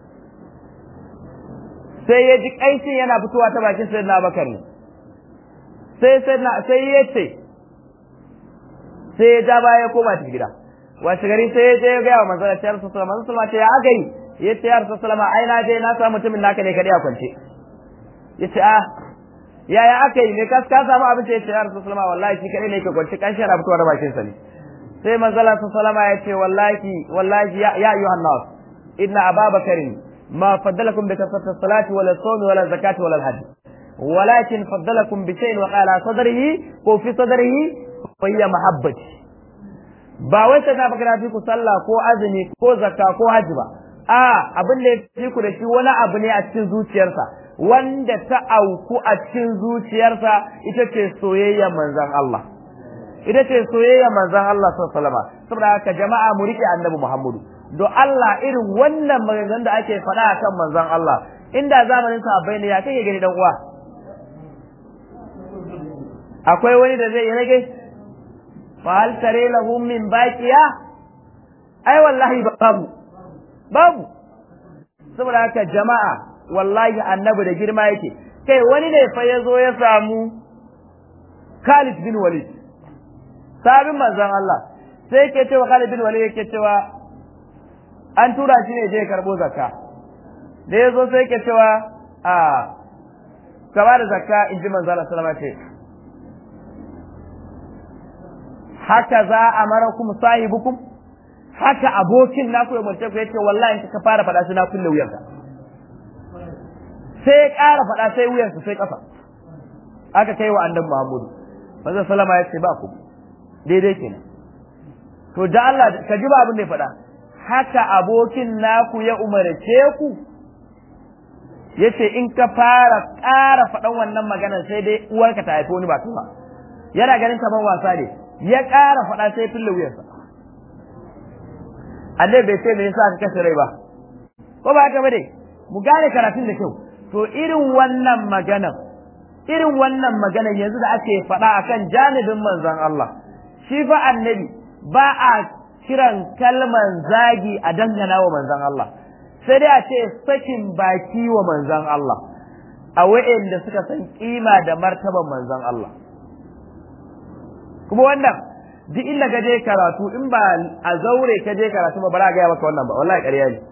sai ya ji ƙanshin yana fitowa ta bakin sai na bakar ne sai sai ya ce sai ya ja baya ya koma ta gida wace gari sai ya je ya gaya wa manzon Allah sallallahu alaihi wasallam manzon ce ya aka yi ya ce ya rasu salama ai na je na samu mutumin naka ne kadai a kwance ya ce a yaya aka yi ne ka ka samu abin ya ce ya rasu salama wallahi shi kadai ne ke kwance kan shi na fitowa da bakin sa ne sai manzon Allah sallallahu ya ce wallahi wallahi ya ayyuhan nas inna ababakarin ma faddalakum bi kasrati salati wala sawmi wala zakati wala hajj ولكن فضلكم بشيء وقال صدره وفي صدره وهي محبتي ba wai sai na baka fi ku sallah ko azumi ko zakka ko hajji ba a abin da ya fi ku da shi wani abu ne a cikin zuciyarsa wanda ta auku a cikin zuciyarsa ita ce soyayya manzon Allah ita ce soyayya manzon Allah sallallahu alaihi wasallam saboda haka jama'a mu rike annabi Muhammadu do Allah irin wannan maganganun da ake faɗa akan manzon Allah inda zamanin sahabbai ne ya kake gani dan uwa akwai wani da zai rage fahal tare lahum min baqiya ai wallahi babu babu saboda haka jama'a wallahi annabi da girma yake kai wani ne fa ya zo ya samu Khalid bin Walid sabin manzon Allah sai yake cewa Khalid bin Walid yake cewa an tura shi ne je karbo zakka da ya zo sai yake cewa a ka ba da zakka in ji manzon Allah sallama ce haka za a mara kuma sahibukum haka abokin naku ya mace ku yace wallahi ka fara faɗa sai na kulle wuyanka sai ya ƙara faɗa sai wuyansa sai ƙasa aka kai wa annabi Muhammadu manzon sallama ya ce ba ku daidai kenan to da Allah ka ji ba abin da ya faɗa haka abokin naku ya umarce ku yace in ka fara ƙara faɗan wannan magana sai dai uwarka ta haifi wani ba ba yana ganin kamar wasa ne ya ƙara faɗa sai fille wuyarsa Allah bai ce me yasa ka kashe rai ba ko ba haka bane mu gane karatun da kyau to irin wannan maganan irin wannan maganan yanzu da ake faɗa akan janibin manzon Allah shi fa annabi ba a kiran kalman zagi a dangana wa manzon Allah sai dai a ce sakin baki wa manzon Allah a wa'anda suka san kima da martaban manzon Allah kuma wannan duk inda ka je karatu in ba a zaure ka je karatu ba bara gaya maka wannan ba wallahi ƙarya ne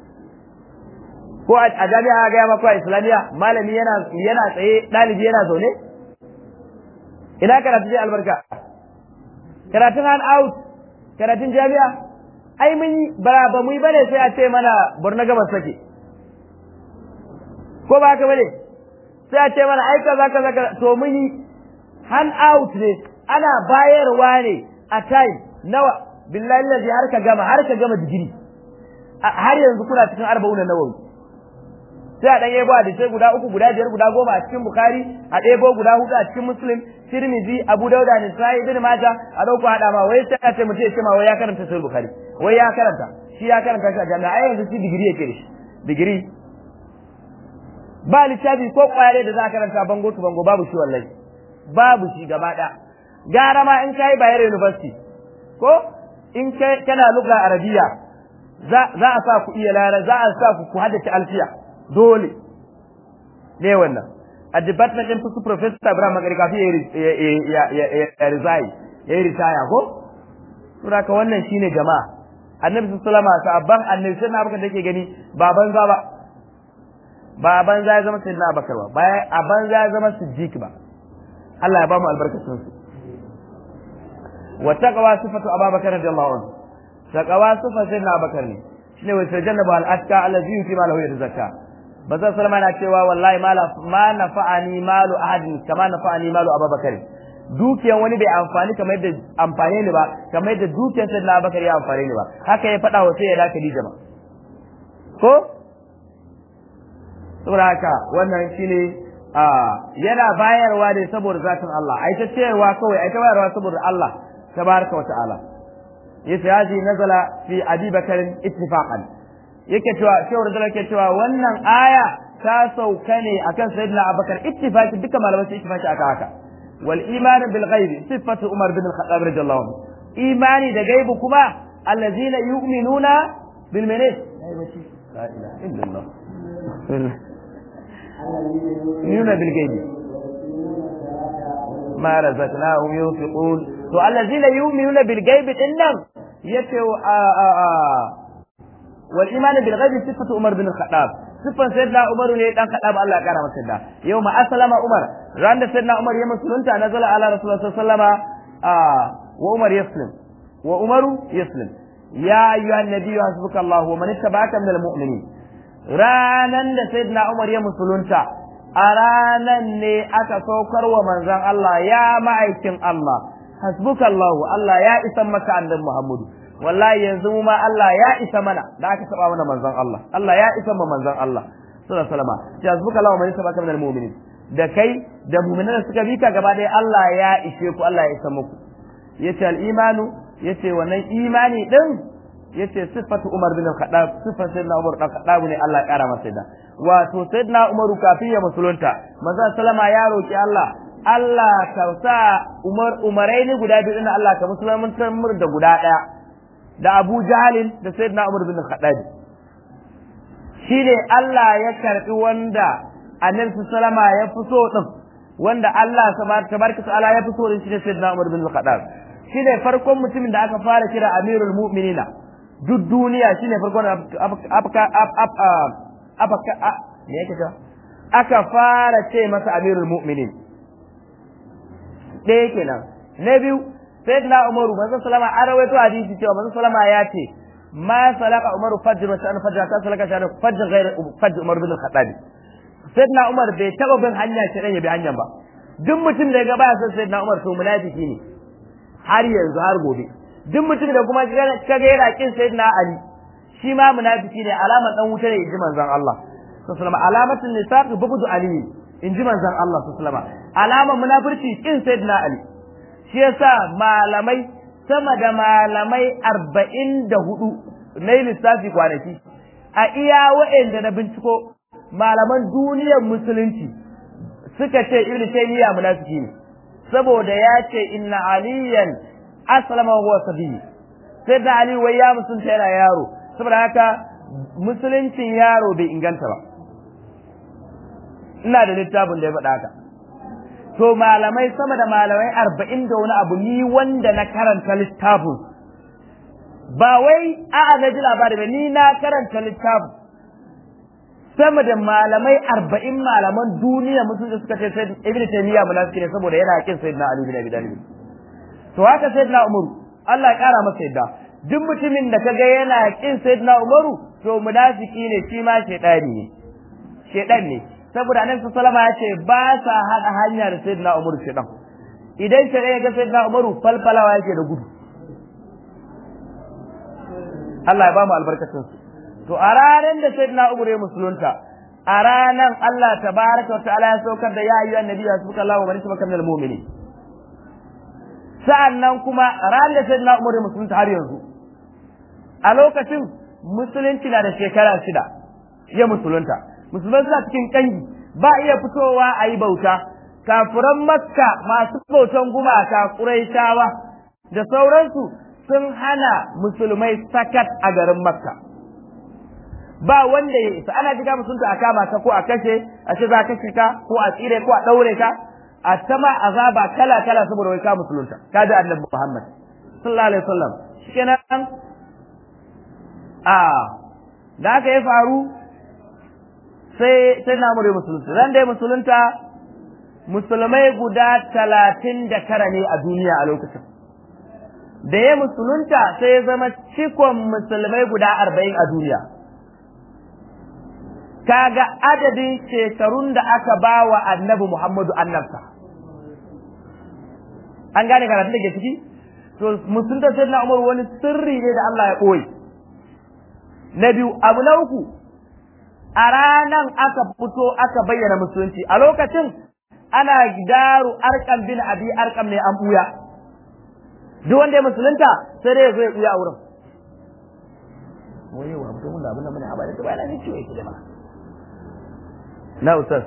ko a jami'a gaya maka a islamiyya malami yana yana tsaye ɗalibi yana zaune ina karatu je albarka karatun hand out karatun jami'a ai mun yi ba ba mu yi bane sai a ce mana borno gabas sake ko ba haka bane sai a ce mana ai kaza kaza to mun yi hand out ne ana bayarwa ne a time nawa billahi lazi har ka gama har ka gama digiri har yanzu kuna cikin arba'un na nawawi sai a dan yabo da sai guda uku guda biyar guda goma a cikin bukhari a ɗebo guda hudu a cikin muslim tirmizi abu dauda ne sai ibn maja a dauko hada ma wai sai a ce mutum ya ce ma wai ya karanta sahih bukhari wai ya karanta shi ya karanta shi a jami'a ai yanzu shi digiri yake da shi digiri ba littafi ko kware da za ka karanta bango su bango babu shi wallahi babu shi gaba ɗaya gara ma in kai Bayero University ko in kai kana lugha arabiya za za a sa ku iya lara za a sa ku ku haddace alfiya dole ne wannan a department din su professor Ibrahim Magari kafi ya ya ya resign ya yi ritaya ko saboda ka wannan shine jama'a annabi sallallahu alaihi wasallam sabban annabi sai na abaka da yake gani baban za ba baban za ya zama sayyidina abakar ba baya a banza ya zama siddiq ba Allah ya ba mu albarkacin su وتقوى صفة أبا بكر رضي الله عنه تقوى صفة سيدنا أبا بكر شنو يتجنب الأشكى الذي يؤتي ماله يتزكى بس سلام أنا cewa wallahi ma nafa'ani malu ahadin kama nafa'ani malu Abu Bakar dukiyan wani bai amfani kamar yadda amfane ni ba kamar yadda dukiyan Sayyidina Abu Bakar ya amfane ni ba haka ya faɗa wa sai ya da Khadija ba ko saboda haka wannan shine yana bayarwa ne saboda zatin Allah ai ta cewa kawai ai ta bayarwa saboda Allah tabaraka wa ta'ala yace haji nazala fi abi bakar ittifaqan yake cewa shehu radiyallahu yake cewa wannan aya ta sauka ne akan sayyidina abubakar ittifaqi duka malamai su ittifaqi aka haka wal iman bil ghaibi sifatu umar bin al-khattab radiyallahu anhu imani da gaibu kuma allazina yu'minuna bil menene la ilaha illallah yu'minuna bil ghaibi ma razaqnahum yunfiqun to allazina yu'minuna bil ghaibi dinnan yace wal iman bil ghaibi sifatu umar bin al-khattab sifan sayyidina umar ne dan khattab Allah ya kara masa da yau ma aslama umar ran da sayyidina umar ya musulunta nazala ala rasulullah sallallahu alaihi wasallama wa umar yaslim wa umaru yaslim ya ayyuhan nabiyyu hasbuka Allah wa man ittaba'aka minal mu'minin ranan da sayyidina umar ya musulunta a ranan ne aka saukar wa manzon Allah ya ma'aikin Allah hasbuka Allah Allah ya isa maka annabi Muhammadu wallahi yanzu mu ma Allah ya isa mana da aka saba mana manzon Allah Allah ya isa ma manzon Allah sallallahu alaihi wasallam ya hasbuka Allah wa man ittaba'aka minal mu'minin da kai da mu'minan da suka bi ka gaba ɗaya Allah ya ishe ku Allah ya isa muku yace al-imanu yace wannan imani din yace sifatu Umar bin Khattab sifatu Sayyidina Umar dan Khattab ne Allah ya kara masa da wato Sayyidina Umar kafin ya musulunta manzo sallama ya roki Allah Allah ka sa Umar Umarai ne guda biyu Allah ka musulmantar mur da guda daya da Abu Jahl da Sayyidina Umar bin Khattab shine Allah ya karbi wanda Annabi sallama ya fi so din wanda Allah tabaraka ta'ala ya fi so din shi ne Sayyidina Umar bin Khattab shine farkon mutumin da aka fara kira Amirul Mu'minina duk duniya shine farkon afka afka me yake cewa aka fara ce masa Amirul Mu'minin ɗaya kenan na biyu sayyidina Umaru manzon salama an rawaito hadisi cewa manzon salama ya ce ma salaka Umaru fajr wa sha'an fajr ka salaka sha'an fajr ghayr fajr Umar bin Khattab sayyidina Umar bai taba bin hanya shi ya bi hanyar ba duk mutum da ya ga baya son sayyidina Umar to munafiki ne har yanzu har gobe duk mutum da kuma kaga yana kin sayyidina Ali shi ma munafiki ne alaman dan wuta ne inji manzon Allah sallallahu alaihi alamatul nifaq bughdu Ali inji manzon Allah sallallahu alaihi alaman munafirci kin sayyidina Ali shi yasa malamai sama da malamai arba'in da hudu na lissafi kwanaki a iya wa'anda na binciko malaman duniyar musulunci suka ce ibnu taymiya munafiki ne saboda ya ce inna aliyan aslama huwa sabi sai da ali wai ya musulunta yana yaro saboda haka musuluncin yaro bai inganta ba ina da littafin da ya faɗa haka to malamai sama da malamai arba'in da wani abu ni wanda na karanta littafin ba wai a'a na ji labari ba ni na karanta littafin sama da malamai arba'in malaman duniya musulunci suka ce sai ibn taymiya munafiki ne saboda yana kin sayyidina ali bin abi talib to haka sayyidina umaru Allah ya kara masa yadda duk mutumin da kaga yana kin sayyidina umaru to munafiki ne shi ma shedani ne shedan ne saboda annabi sallama ya ce ba sa hada hanya da sayyidina umaru shedan idan shedan ya ga sayyidina umaru falfalawa yake da gudu Allah ya ba mu albarkacin su to a ranar da sayyidina Umar ya musulunta a ranar Allah tabaraka wa ta'ala ya saukar da ya ayyuha annabi ya suka Allah wa man sabaka minal mu'minin sa'annan kuma ranar da sayyidina Umar ya musulunta har yanzu a lokacin musulunci na da shekara shida ya musulunta musulman suna cikin kangi ba iya fitowa a yi bauta kafiran makka masu bautan gumaka ƙuraishawa da sauransu sun hana musulmai sakat a garin makka ba wanda ya isa ana jiga musulunta a kama ka ko a kashe a ce za a kashe ka ko a tsire ko a ɗaure ka a sama azaba kala kala saboda wai ka musulunta ka ji annabi muhammad sallallahu alaihi wasallam shikenan a da aka ya faru sai sai na mure musulunta ran da ya musulunta musulmai guda talatin da tara ne a duniya a lokacin da ya musulunta sai ya zama cikon musulmai guda arba'in a duniya kaga adadin shekarun da aka ba wa annabi Muhammadu annabta an gane karatun da ke ciki to musulunta sai na umar wani sirri ne da Allah ya ɓoye na biyu abu na uku a ranan aka fito aka bayyana musulunci a lokacin ana daru arkam bin abi arkam ne an buya duk wanda ya musulunta sai dai ya zo ya buya a wurin to mun abin nan bane a bada to bayan ne ciwo yake da ma na ustaz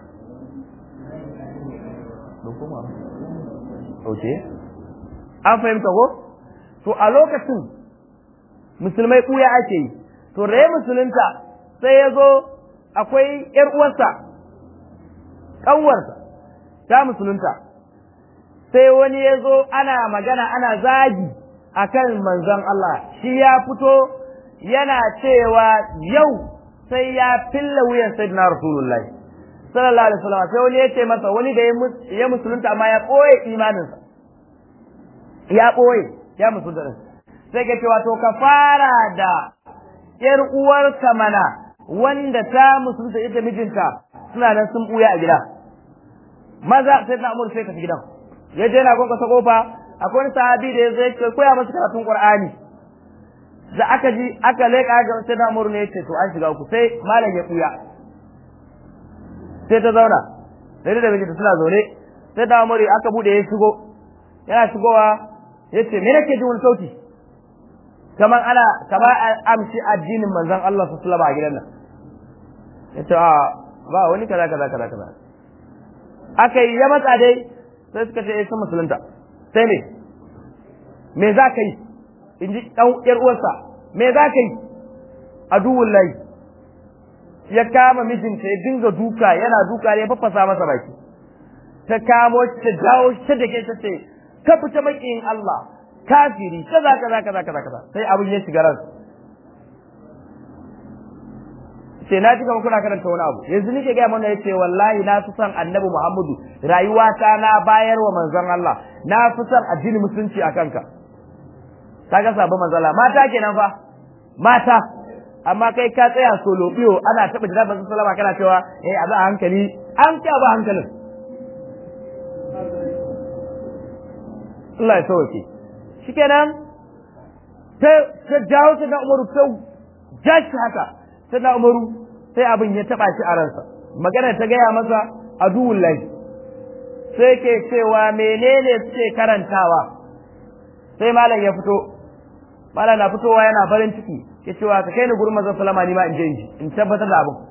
don kuma oke an fahimta ko to a lokacin musulmai kuya ake yi to da ya musulunta sai ya zo akwai ‘yar uwarsa ƙanwarsa ta musulunta sai wani ya zo ana magana ana zagi akan manzon Allah shi ya fito yana cewa yau sai ya filla wuyan sayyidina rasulullahi sallallahu alaihi wasallam sai wani ya ce masa wani da ya musulunta amma ya ɓoye imaninsa ya ɓoye ya musulunta sai ka ce wato ka fara da ƴar uwarka mana wanda ta musulunta ita mijinta suna nan sun ɓuya a gida maza sai na amur sai ka gidan ya je na gonka sa kofa akwai wani sahabi da ya zai ce koya masa karatun qur'ani da aka ji aka leƙa ga sai na amur ne ya ce to an shiga uku sai malam ya ɓuya sai ta zauna sai da mijinta suna zaune sai da amur aka bude ya shigo yana shigowa ya ce me nake jin wani sauti kamar ana kamar amshi addinin manzon Allah su sulaba a gidan nan ya ce a ba wani kaza kaza kaza kaza aka yi ya matsa dai sai suka ce eh sun musulunta sai ne me za ka yi in ji ɗan ƴar uwarsa me za ka yi aduwun layi ya kama mijinta ya dinga duka yana duka ya faffasa masa baki ta kamo shi ta jawo shi ta dake ta ce ka fita makiyin Allah kafiri kaza kaza kaza kaza kaza sai abin ya shiga ransa sai na ji kamar kuna karanta wani abu yanzu nake gaya mana yace wallahi na fi son annabi Muhammadu rayuwata na bayar wa manzon Allah na fi son addinin musulunci a kanka kaga sabon manzon Allah mata kenan fa mata amma kai ka tsaya solo biyo ana taba jira bazan sallama kana cewa eh a ba hankali an ka ba hankalin Allah ya sauke shikenan ta ta jawo ta da Umaru ta jashi haka ta da Umaru sai abin ya taba shi a ransa magana ta gaya masa aduwul lahi sai ke cewa menene suke karantawa sai malam ya fito malam na fitowa yana farin ciki ya cewa ka kai ni gurin manzon sallama ni ma in je in tabbatar da abin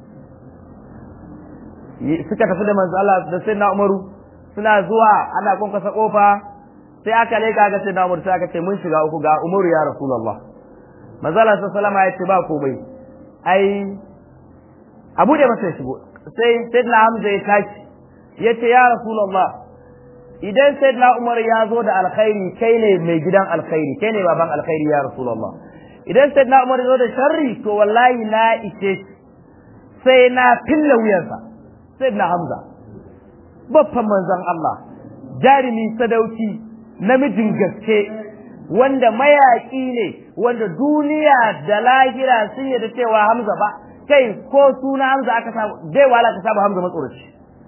suka tafi da manzo Allah da sai na Umaru suna zuwa ana kunkasa kofa sai aka leka ga sai na Umaru sai aka ce mun shiga uku ga Umaru ya Rasulullah manzo Allah sallama ya ce ba komai ai abu da masa shigo sai sayyidina Hamza ya tashi ya ce ya Rasulullah idan sayyidina Umar ya zo da alkhairi kai ne mai gidan alkhairi kai ne baban alkhairi ya Rasulullah idan sayyidina Umar ya zo da sharri to wallahi na ishe sai na filla wuyansa sayyidina Hamza babban manzon Allah jarumi sadauki namijin gaske wanda mayaƙi ne wanda duniya da lahira sun yarda cewa Hamza ba kai ko suna Hamza aka samu dai wala ka samu Hamza matsoraci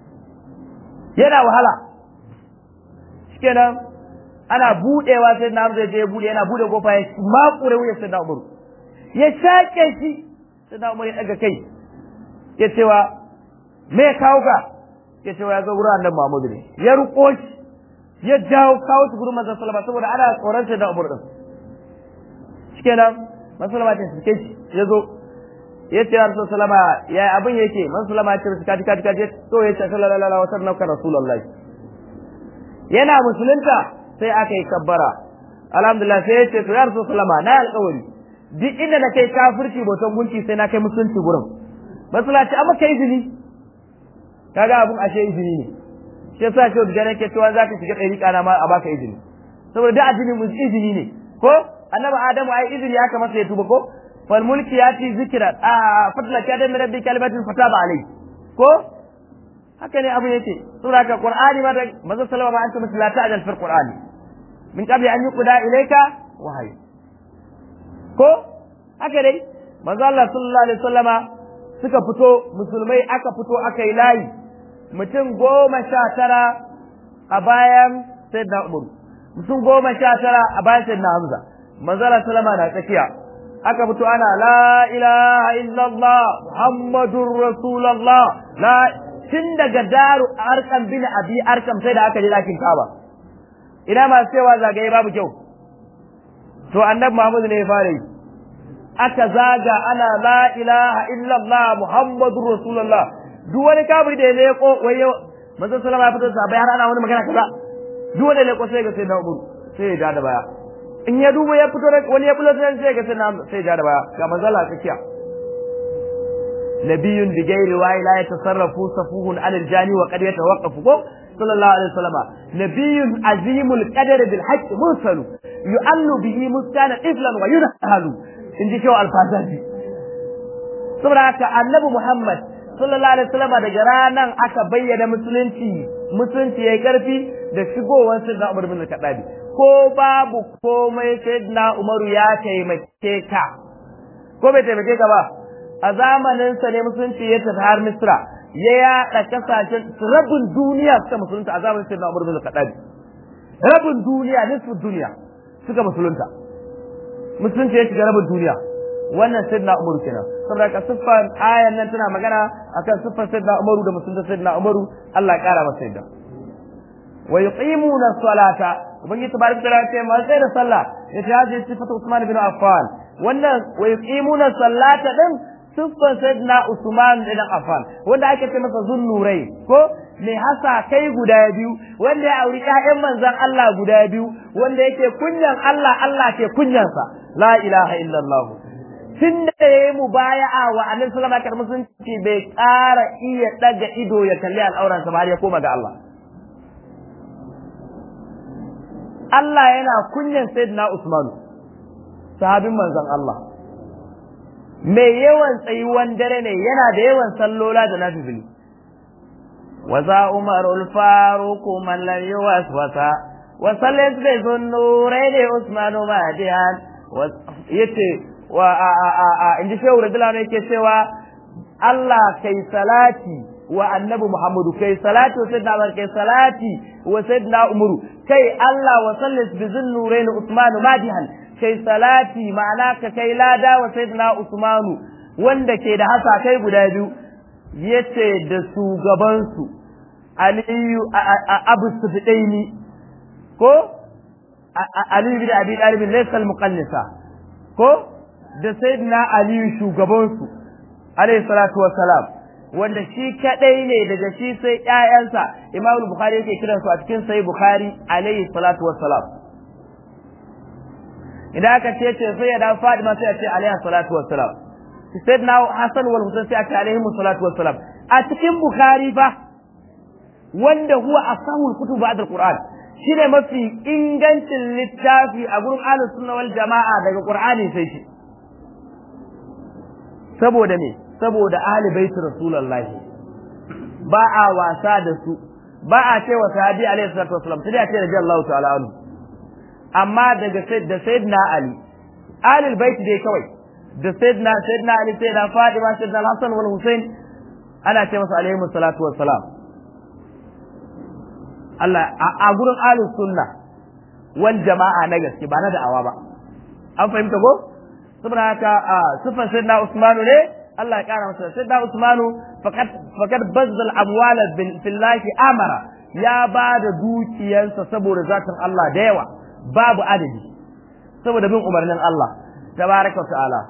yana wahala shikenan ana budewa sai na Hamza je bude yana bude kofa ya makure wuya sai na Umar ya shake shi sai na Umar ya daga kai ya cewa me kawo ka ya cewa ya zo wurin annabi Muhammadu ne ya ruko shi ya jawo kawo su gurin manzon sallama saboda ana tsoron sai da Umar din shikenan manzon sallama ta suke shi ya zo ya ce Rasul sallama ya abin yake manzon sallama ya ce kaji kaji kaji to ya ce sallallahu alaihi wa sallam ka rasulullahi yana musulunta sai aka yi kabbara alhamdulillah sai ya ce to ya Rasul sallama na alƙawari duk inda na kai kafirci bautan gunki sai na kai musulunci gurin masallaci amma kai izini kaga abun ashe izini ne shi yasa shi da nake cewa zaka shiga ɗariƙa na ma a baka izini saboda da addinin mu izini ne ko annabi adamu ai izini ya kamata ya tuba ko fal mulki yati zikra a fadla ka da min rabbi kalimatin fataba alai ko haka ne abu yake sura ka qur'ani ma da manzo sallama ma anta la ta'jal fil qur'ani min qabli an yuqda ilayka wahyi ko haka dai manzo Allah sallallahu alaihi wasallama suka fito musulmai aka fito aka yi layi mutum goma sha tara a bayan sayyidina Umar mutum goma sha tara a bayan sayyidina Hamza manzala salama na tsakiya aka fito ana la ilaha illallah muhammadur rasulullah la tun daga daru arkam bin abi arkam sai da aka je dakin kaba ina masu cewa zagaye babu kyau to annabi Muhammad ne ya fara yi aka zaga ana la ilaha illallah muhammadur rasulullah duk wani kafiri da ya leko wai yau manzo sallama ya fito sabai har ana wani magana kaza duk wanda ya leko sai ga sai na umar sai ya da baya in ya duba ya fito wani ya bulo sai ga sai na sai ya da baya ga manzo Allah tsakiya نبي بغير رواية لا يتصرف صفوه عن الجاني وقد يتوقف صلى الله عليه وسلم نبي عظيم القدر بالحق مرسل يؤل به مسكان طفلا وينهل in ji kyau alfazaji saboda haka annabi Muhammad sallallahu alaihi wasallam daga ranan aka bayyana musulunci musulunci yayi karfi da shigowar sayyidina Umar bin Khattab ko babu komai sayyidina Umaru ya taimake ka ko bai taimake ka ba a zamanin sa ne musulunci ya tafi har Misra ya yaɗa kasashen rabin duniya suka musulunta a zamanin sayyidina Umar bin Khattab rabin duniya nisfu duniya suka musulunta musulunci ya shiga rabin duniya wannan sayyidina Umar kenan saboda ka siffar ayan nan tana magana akan siffar sayyidina Umar da musulunta sayyidina Umar Allah ya kara masa yadda wa yuqimuna salata ubangiji tabaraka taala ce ma sai da sallah ya ce haji sifatu Usman bin Affan wannan wa yuqimuna salata din siffar sayyidina Usman bin Affan wanda ake ce masa zunnurai ko mai hasa kai guda biyu wanda ya auri ƴaƴan manzon Allah guda biyu wanda yake kunyan Allah Allah ke kunyansa la ilaha illallah tun da ya yi mubaya'a wa annabi sallama kar musulunci bai ƙara iya daga ido ya kalli al'auransa ba har ya koma ga Allah Allah yana kunyan sayyidina Usman sahabin manzon Allah mai yawan tsayuwan dare ne yana da yawan sallola da nafifili وذا عمر الفاروق من لم يوسوس وصلت بذو النورين عثمان مهديا yace wa a a a a inji shehu radiyallahu anhu yake cewa Allah kai salati wa annabi Muhammadu kai salati wa sayyidina Umar kai salati wa sayyidina Umaru kai Allah wa sallis bi zunnurain Uthman madihan kai salati ma'ana ka kai lada wa sayyidina Uthman wanda ke da hasa kai guda biyu yace da shugabansu aliyu abu sufidaini ko aliyu bin abi dalib laysa al-muqannisa ko da sayyidina aliyu shugabansu alayhi salatu wassalam wanda shi kadai ne daga shi sai ƴaƴansa imam bukhari yake kiransu a cikin sahih bukhari alayhi salatu wassalam idan aka ce ce sai ya da fadima sai ya ce alayhi salatu wassalam sayyidina Hassan wal Husayn sai aka alaihi salatu wassalam a cikin Bukhari fa wanda huwa asahul kutub ba'da al-Qur'an shine mafi ingancin littafi a gurin ahlus sunna wal jama'a daga Qur'ani sai shi saboda me saboda ahli bait Rasulullah ba a wasa da su ba a ce wa sahabi alaihi salatu wassalam sai a ce radiyallahu ta'ala anhu amma daga da sayyidina Ali ahlul bait dai kawai da sayyidina sayyidina ali sayyidina fatima sayyidina al-hasan wal husain ana ce masa alaihi salatu wassalam Allah a gurin ahlus sunna wal jama'a na gaske ba na da'awa ba an fahimta ko saboda haka sifan sayyidina usman ne Allah ya kara masa sayyidina usman faqad faqad bazzal amwala billahi amara ya ba da dukiyarsa saboda zatin Allah da yawa babu adadi saboda bin umarnin Allah tabaraka ta'ala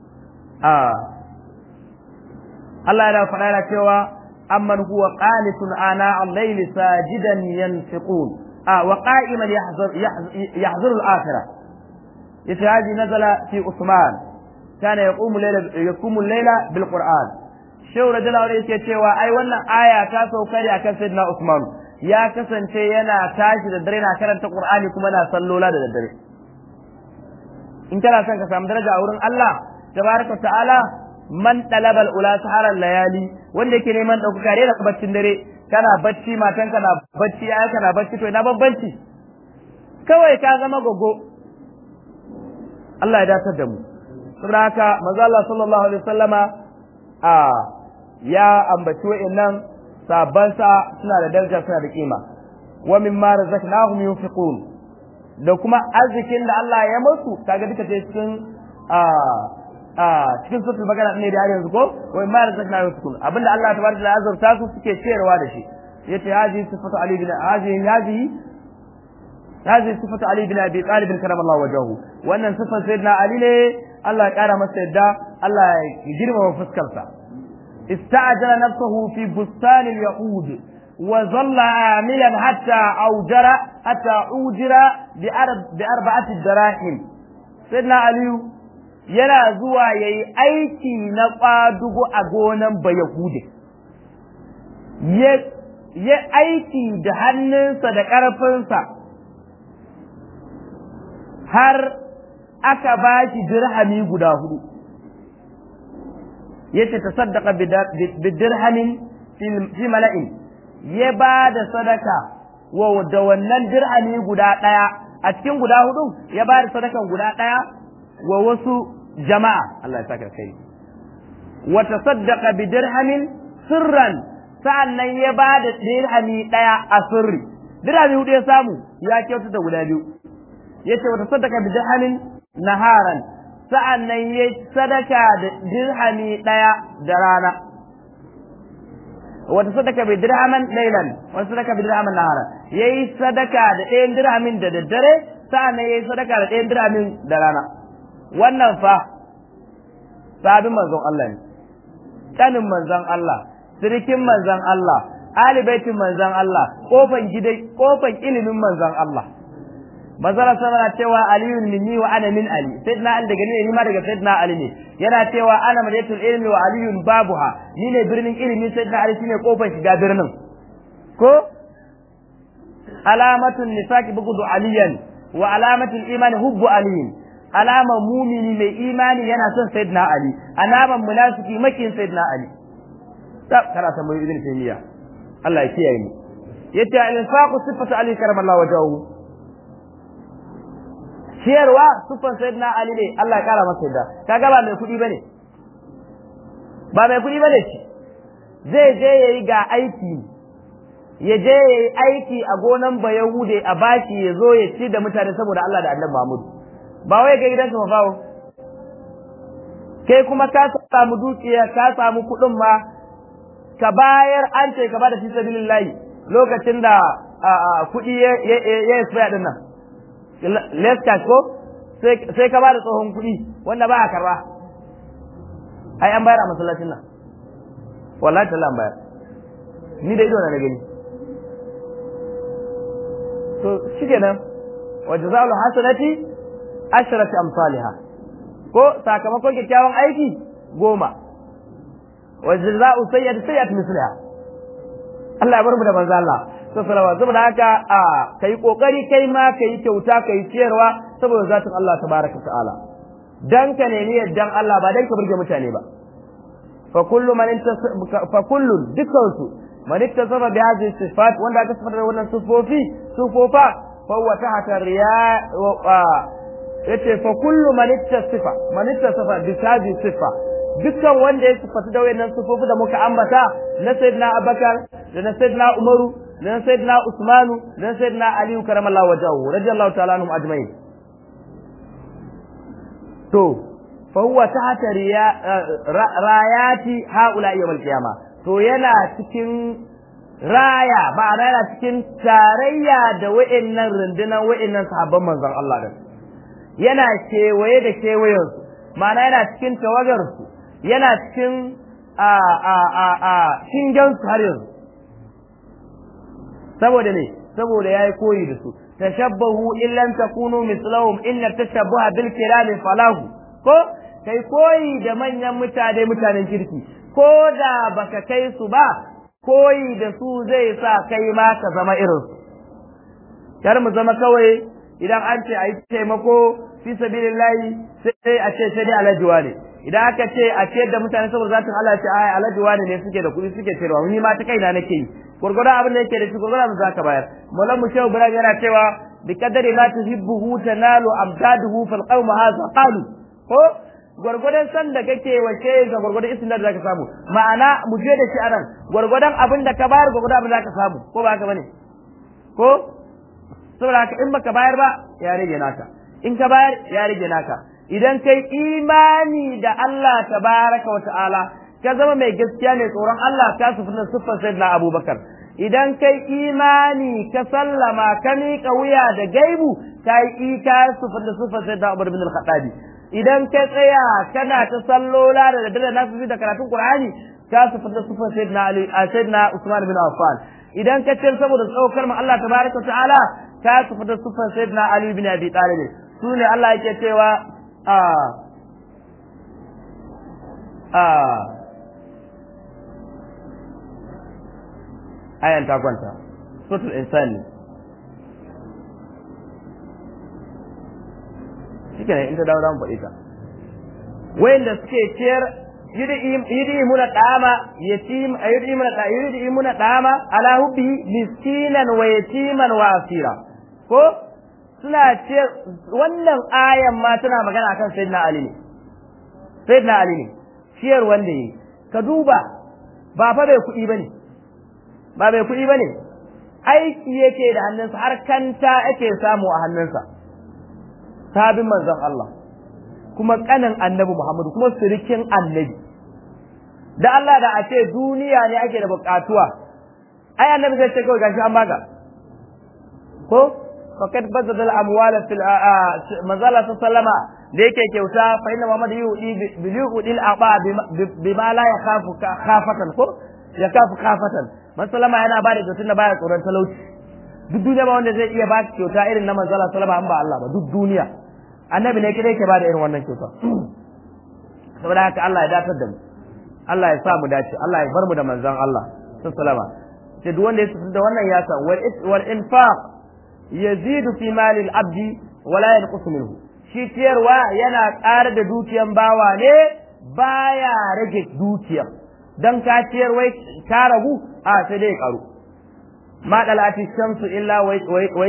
Allah yana faɗa yana cewa amman huwa qanitun ana al-layl sajidan yanfiqun ah wa qa'iman yahzur yahzur al-akhirah yace hadi nazala fi Usman kana yaqumu layla yaqumu layla bil Qur'an shehu radiyallahu anhu yake cewa ai wannan aya ta sauka ne akan sayyidina Usman ya kasance yana tashi da dare na karanta Qur'ani kuma na sallola da daddare in kana son ka samu daraja a wurin Allah tabaraka ta'ala man talabal ula saharar layali wanda yake neman ɗaukaka ne da baccin dare kana bacci matan kana bacci ai kana bacci to ina bambanci kawai ka zama gogo Allah ya datar da mu saboda haka manzo Allah sallallahu alaihi wasallama a ya ambaci wa'annan sabban sa suna da daraja suna da kima wa mimma razaqnahum yunfiqun da kuma arzikin da Allah ya musu kaga duka cikin a a cikin suratul bagara ne da yanzu ko wai ma razaqna yusukun abinda Allah tabaraka wa azurta su suke ciyarwa da shi yace haji sifatu ali bin haji haji haji sifatu ali bin abi talib karamallahu wajhahu wannan sifan sayyidina ali ne Allah ya kara masa yadda Allah ya girmama fuskarsa ista'jala nafsahu fi bustan al-yahud wa zalla amilan hatta aujara hatta ujira bi arba'ati darahim sayyidina aliyu yana zuwa yayi aiki na kwadugo a gonan bayahude ya aiki da hannunsa da ƙarfinsa har aka ba shi dirhami guda hudu yace ta saddaka bidirhamin fi mala'in ya ba da sadaka wa da wannan dirhami guda ɗaya a cikin guda hudu ya ba da sadakan guda ɗaya wa wasu jama'a Allah ya saka kai wa tasaddaqa bidirhamin sirran sa'annan ya ba da dirhami ɗaya a sirri dirhami hudu ya samu ya kyautu da guda biyu yace wata sadaka bi dirhamin naharan sa'annan ya sadaka da dirhami ɗaya da rana wata sadaka bi dirhaman laylan wata sadaka bi dirhaman naharan yayi sadaka da ɗayan dirhamin da daddare sa'annan yayi sadaka da ɗayan dirhamin da rana wannan fa sabin manzon Allah ne kanin manzon Allah sirikin manzan Allah, alibaitin manzan Allah, kofan gidai, kofan ilimin manzan Allah. Mazara sana cewa Aliyun minni wa ana min Ali, Sayyidina Ali daga ni ma daga Sayyidina Ali ne. Yana cewa ana madatul ilmi wa Aliyun babuha, ni ne birnin ilimi Sayyidina Ali shine kofan shiga birnin. Ko alamatun nifaqi bugudu aliyan wa alamatul imani hubbu aliyin. Alaman mumini mai imani yana son Sayyidina Ali, alaman munafiki makin Sayyidina Ali. kana tambayi ibn taymiya Allah ya kiyaye mu yace al-infaqu sifatu ali karamallahu wajhahu ciyarwa sifan sayyidina ali ne Allah ya kara masa yadda kaga ba mai kudi bane ba mai kudi bane shi zai je yayi ga aiki ya je yayi aiki a gonan bayahude a bashi ya zo ya ci da mutane saboda Allah da Annabi Muhammad ba wai ga gidansa mafawo kai kuma ka samu dukiya ka samu kudin ma ka bayar an ce ka bada fi sabilillahi lokacin da kuɗi ya ya expire din nan less cash ko sai ka bada tsohon kuɗi wanda ba a karba ai an bayar a masallacin nan wallahi ta an bayar ni da ido na gani to shikenan wa jazaa'ul hasanati ashrati amsalha ko sakamakon kyakkyawan aiki goma wa jazaa'u sayyi'ati sayyi'atu misliha Allah ya bar mu da manzo Allah sallallahu saboda haka a kai kokari kai ma kai kyauta kai ciyarwa saboda zatin Allah tabaraka ta'ala dan ka nemi yaddan Allah ba dan ka burge mutane ba fa kullu man fa kullu dukkan su man ittasaba bi hadhihi sifat wanda aka sifata da wannan sifofi sifofa fa huwa tahta riya yace fa kullu man ittasifa man ittasafa bi hadhihi sifa dukkan wanda ya sifatu da wayannan sufofi da muka ambata na sayyidina Abubakar da na sayyidina Umaru da na sayyidina Usmanu da na sayyidina Ali karamallahu wajahu radiyallahu ta'ala anhum ajma'in to fa huwa tahta rayati haula yawm al-qiyama to yana cikin raya ba yana cikin tarayya da wayannan rundunan wayannan sahabban manzon Allah da yana kewaye da kewayensu ma'ana yana cikin tawagarsu yana cikin a a a a shingensu har yanzu saboda ne saboda yayi koyi da su tashabbahu in lam takunu mislahum inna tashabbaha bil kirami falahu ko kai koyi da manyan mutane mutanen kirki ko da baka kai su ba koyi da su zai sa kai ma ka zama irin su kar mu zama kawai idan an ce a yi taimako fi sabilillahi sai a ce sai dai alajuwa ne idan aka ce a ce da mutane saboda zatin Allah ce ai alajuwa ne suke da kuɗi suke cewa ni ma ta kaina nake yi gurgurdan abin da yake da shi gurgurdan mu zaka bayar mullan mu shehu ibrahim yana cewa bi qadari ma tuhibbuhu tanalu amdaduhu fal qawm hadha qalu ko gurgurdan san da kake wace ga gurgurdan isnad da zaka samu ma'ana mu je da shi anan gurgurdan abin da ka bayar gurgurdan abin da zaka samu ko ba haka bane ko saboda haka in baka bayar ba ya rage naka in ka bayar ya rage naka idan kai imani da Allah tabaraka wa ta'ala ka zama mai gaskiya ne tsoron Allah ka sufi na siffar sayyidina Abubakar idan kai imani ka sallama ka miƙa wuya da gaibu ka yi ka sufi da siffar sayyidina Umar bin al-Khattabi idan ka tsaya kana ta sallola da daddare na su da karatun Qur'ani ka su fita sufan sayyidina Ali a sayyidina Usman bin Affan idan ka ce saboda tsaukar mu Allah tabaraka ta'ala ka su fita sufan sayyidina Ali bin Abi Talib su ne Allah yake cewa a a ayan ta kwanta suratul insani shi ne in ta dawo zamu faɗi ta wayanda suke ciyar yudi muna dama yatim yudi muna da yudi muna dama ala hubbi miskinan wa yatiman wa asira ko suna ciyar wannan ayan ma tana magana akan sayyidina ali ne sayyidina ali ne ciyar wanda yi ka duba ba fa bai kuɗi bane ba bai kuɗi bane aiki yake da hannunsa har kanta yake samu a hannunsa sabin manzon Allah kuma kanin annabi Muhammadu kuma sirikin annabi da Allah da a ce duniya ne ake da bukatuwa ai annabi zai ce kawai gashi an baka ko faqad bazal amwala fil manzala sallama da yake kyauta fa inna Muhammad yudi bil yudil aba bima la yakhafu khafatan ko yakafu khafatan man sallama yana ba da kyautun da baya tsoron talauci duk duniya ba wanda zai iya ba kyauta irin na manzala sallama an ba Allah ba duk duniya annabi ne kidai ke bada irin wannan kyauta saboda haka Allah ya datar da mu Allah ya sa mu dace Allah ya bar mu da manzon Allah sallama sai duk wanda ya da wannan ya san wal infaq yazidu fi mali al-abdi wa la yanqusu minhu shi ciyarwa yana ƙara da dukiyan bawa ne baya rage dukiyar dan ka ciyar wai ka ragu a sai dai karu ma dalati shamsu illa wai wai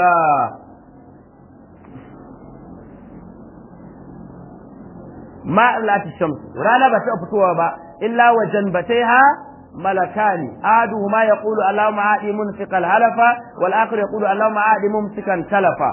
ma lati shams rana ba ta fitowa ba illa wa janbataiha malakani aduhuma yaqulu allahumma aadi munfiqal halafa wal akhar yaqulu allahumma aadi mumsikan talafa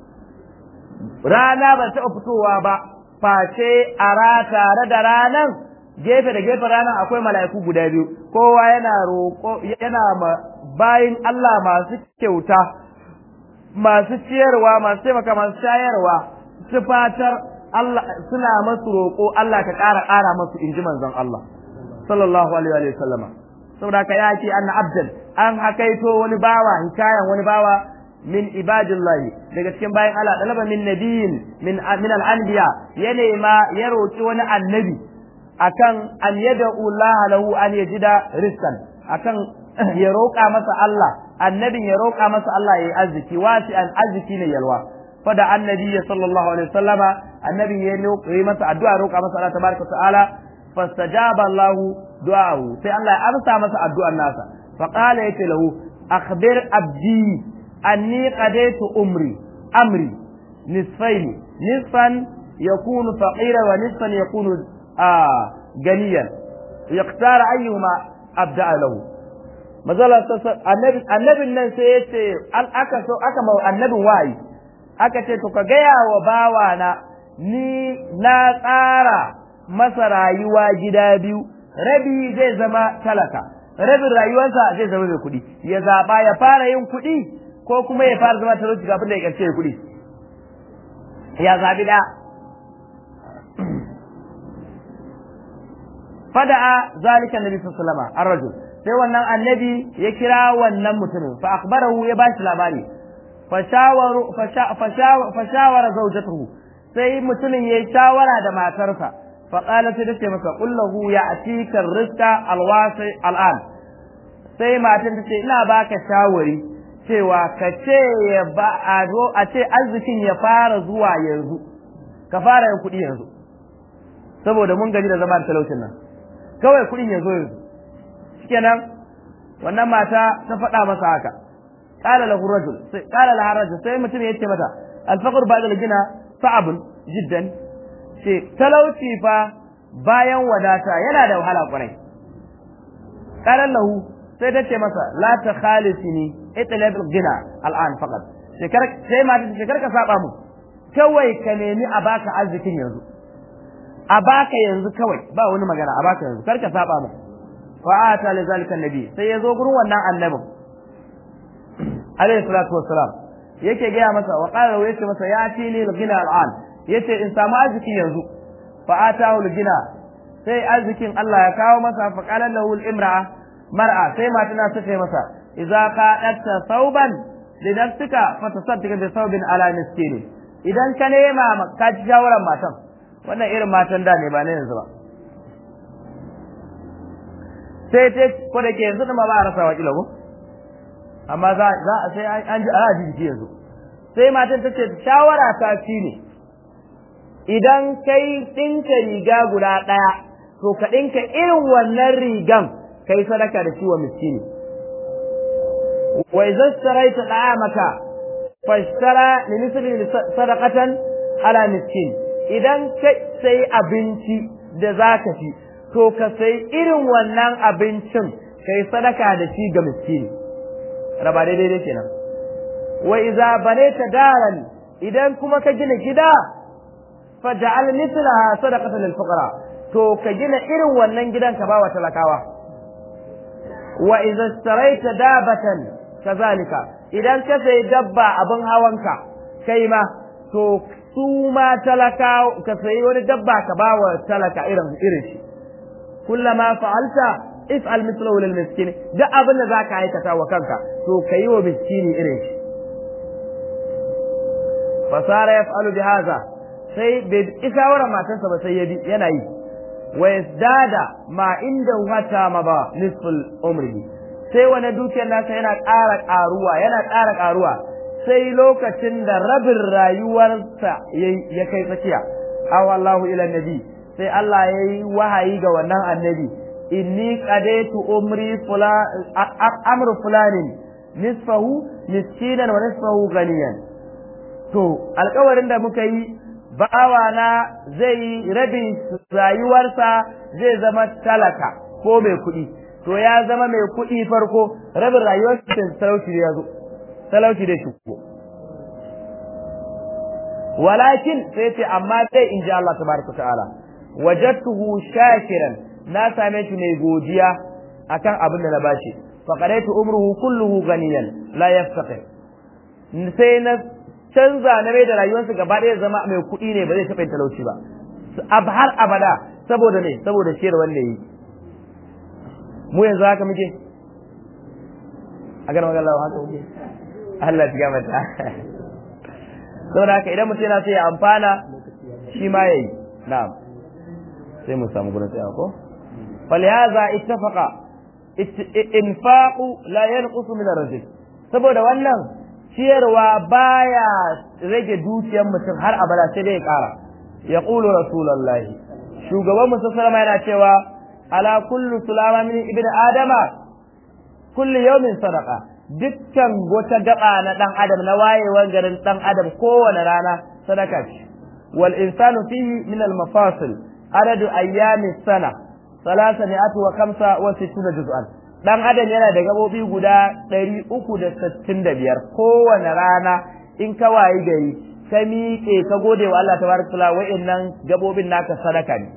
rana ba ta fitowa ba face a tare da ranan gefe da gefe ranan akwai mala'iku guda biyu kowa yana roƙo yana ma bayin Allah masu kyauta masu ciyarwa masu taimaka masu shayarwa su fatar Allah suna masu roƙo Allah ka ƙara ƙara masu inji manzon Allah sallallahu alaihi wa sallama saboda ka yaki anna abdan an hakaito wani bawa hikayan wani bawa min ibadillahi daga cikin bayan Allah dalaba min nabiyin min min al-anbiya ya nema ya roki wani annabi akan an yad'u Allah lahu an yajida rizqan akan ya roƙa masa Allah annabin ya roƙa masa Allah yayi arziki wasi an arziki ne yalwa fada annabi sallallahu alaihi wasallama annabi ya yi masa addu'a roƙa masa Allah tabaraka ta'ala fastajaba Allah du'ahu sai Allah ya amsa masa addu'ar nasa fa qala yake lahu akhbir abdi anni qadaytu umri amri nisfayn nisfan yakunu faqira wa nisfan yakunu ganiyan yaqtar ayyuhuma abda'a lahu mazala annabi annabin nan sai yace aka so aka ma annabin wayi aka ce to ka gaya wa bawana ni na tsara masa rayuwa gida biyu rabi zai zama talaka rabin rayuwarsa zai zama mai kuɗi ya zaɓa ya fara yin kuɗi ko kuma ya fara zama talauci kafin da ya ƙarshe ya kuɗi ya zaɓi da fada'a zalika annabi sallallahu alaihi wasallam ar-rajul sai wannan annabi ya kira wannan mutumin fa akhbarahu ya bashi labari fashawara zaujatuhu sai mutumin yayi shawara da matarsa fa qalat ta ce masa qul lahu ya'tika rizqa alwasi al'an sai matan ta ce ina baka shawari cewa ka ce ya ba a zo a ce arzikin ya fara zuwa yanzu ka fara yin kuɗi yanzu saboda mun gani da zama da talaucin nan kawai kuɗin ya zo yanzu shikenan wannan mata ta faɗa masa haka قال له الرجل قال لها الرجل sai mutum ya ce mata alfaqr ba'da al-gina sa'ab jiddan ce talauci fa bayan wadata yana da wahala kwarai qala lahu sai ta ce masa la ta khalisini itlab al-gina al'an faqat shekar sai ma ta shekar ka saba mu kawai ka nemi a baka arzikin yanzu a baka yanzu kawai ba wani magana a baka yanzu kar ka saba mu fa ata li zalika annabi sai ya zo gurin wannan annabin alaihi salatu wassalam yake gaya masa wa qala wa yace masa ya ti ni al-ghina al-an yace in samu arziki yanzu fa atahu gina sai arzikin Allah ya kawo masa fa qala lahu al-imra'a mar'a sai matana ta ce masa idza qadatta thawban li nafsika fa tasaddiq bi thawbin ala miskini idan ka nema ka ci shawaran matan wannan irin matan da ne ba ne yanzu ba sai ta ko da ke yanzu da ma ba a rasa wa kila ko amma za za sai an ji a ji jiki yanzu sai matan ta ce shawara ta ci ne idan kai ɗinka riga guda ɗaya to ka ɗinka irin wannan rigan kai sadaka da ciwon miskini wa idza istaraita da'amaka fashtara li misli sadaqatan ala miskin idan ka sai abinci da zaka ci to ka sai irin wannan abincin kai sadaka da shi ga miskini raba daidai dai kenan wa idza banayta daran idan kuma ka gina gida faj'al mithlaha sadaqatan lil fuqara to ka gina irin wannan gidan ka bawa talakawa wa idza istaraita dabatan kazalika idan ka sai dabba abin hawanka kai ma to su ma talaka ka sayi wani dabba ka bawa talaka irin irin shi kullama fa'alta if'al mithlahu lil miskin duk abin da zaka aikata wa kanka to kayi wa miskini irin shi fasara yaf'alu bi hadha sai bai isawara matarsa ba sai ya bi yana yi wa yazdada ma inda wata ma ba nisful umri sai wani dukiyar nasa yana ƙara ƙaruwa yana ƙara ƙaruwa sai lokacin da rabin rayuwarsa ya kai tsakiya aw Allahu ila nabi sai Allah ya yi wahayi ga wannan annabi inni qadaitu umri fula amru fulanin nisfahu miskinan wa nisfahu ganiyan to alƙawarin da muka yi bawana zai yi rabin rayuwarsa zai zama talaka ko mai kuɗi to ya zama mai kuɗi farko rabin rayuwarsa talauci ya zo talauci da shi walakin sai ce amma sai in ji Allah tabaraka ta'ala wajadtuhu shakiran na same shi mai godiya akan abin da na bashi faqadaitu umruhu kulluhu ganiyan la yaftaqir sai na canza na mai da rayuwarsa gaba ɗaya zama mai kuɗi ne ba zai taɓa yin talauci ba har abada saboda ne saboda ciyar wanda yi mu yanzu haka muke a ganin magana haka muke Allah ya gama ta saboda haka idan mutum yana so ya amfana shi ma yayi na'am sai mu samu gurin tsaya ko falihaza ittafaqa infaqu la yanqusu min ar-rizq saboda wannan ciyarwa baya rage dukiyar mutum har abada sai dai ya kara ya qulu rasulullahi shugaban mu sallama yana cewa ala kullu sulama min ibn adama kullu yawmin sadaqa dukkan wata gaba na dan adam na wayewar garin dan adam kowane rana sadaka ce wal insanu fihi min al mafasil adadu ayyami sana salasa mi'atu wa kamsa wa sittuna juz'an dan adam yana da gabobi guda 365 kowane rana in ka wayi gari ka miƙe ka gode wa Allah tabaraka taala wa'annan gabobin naka sadaka ne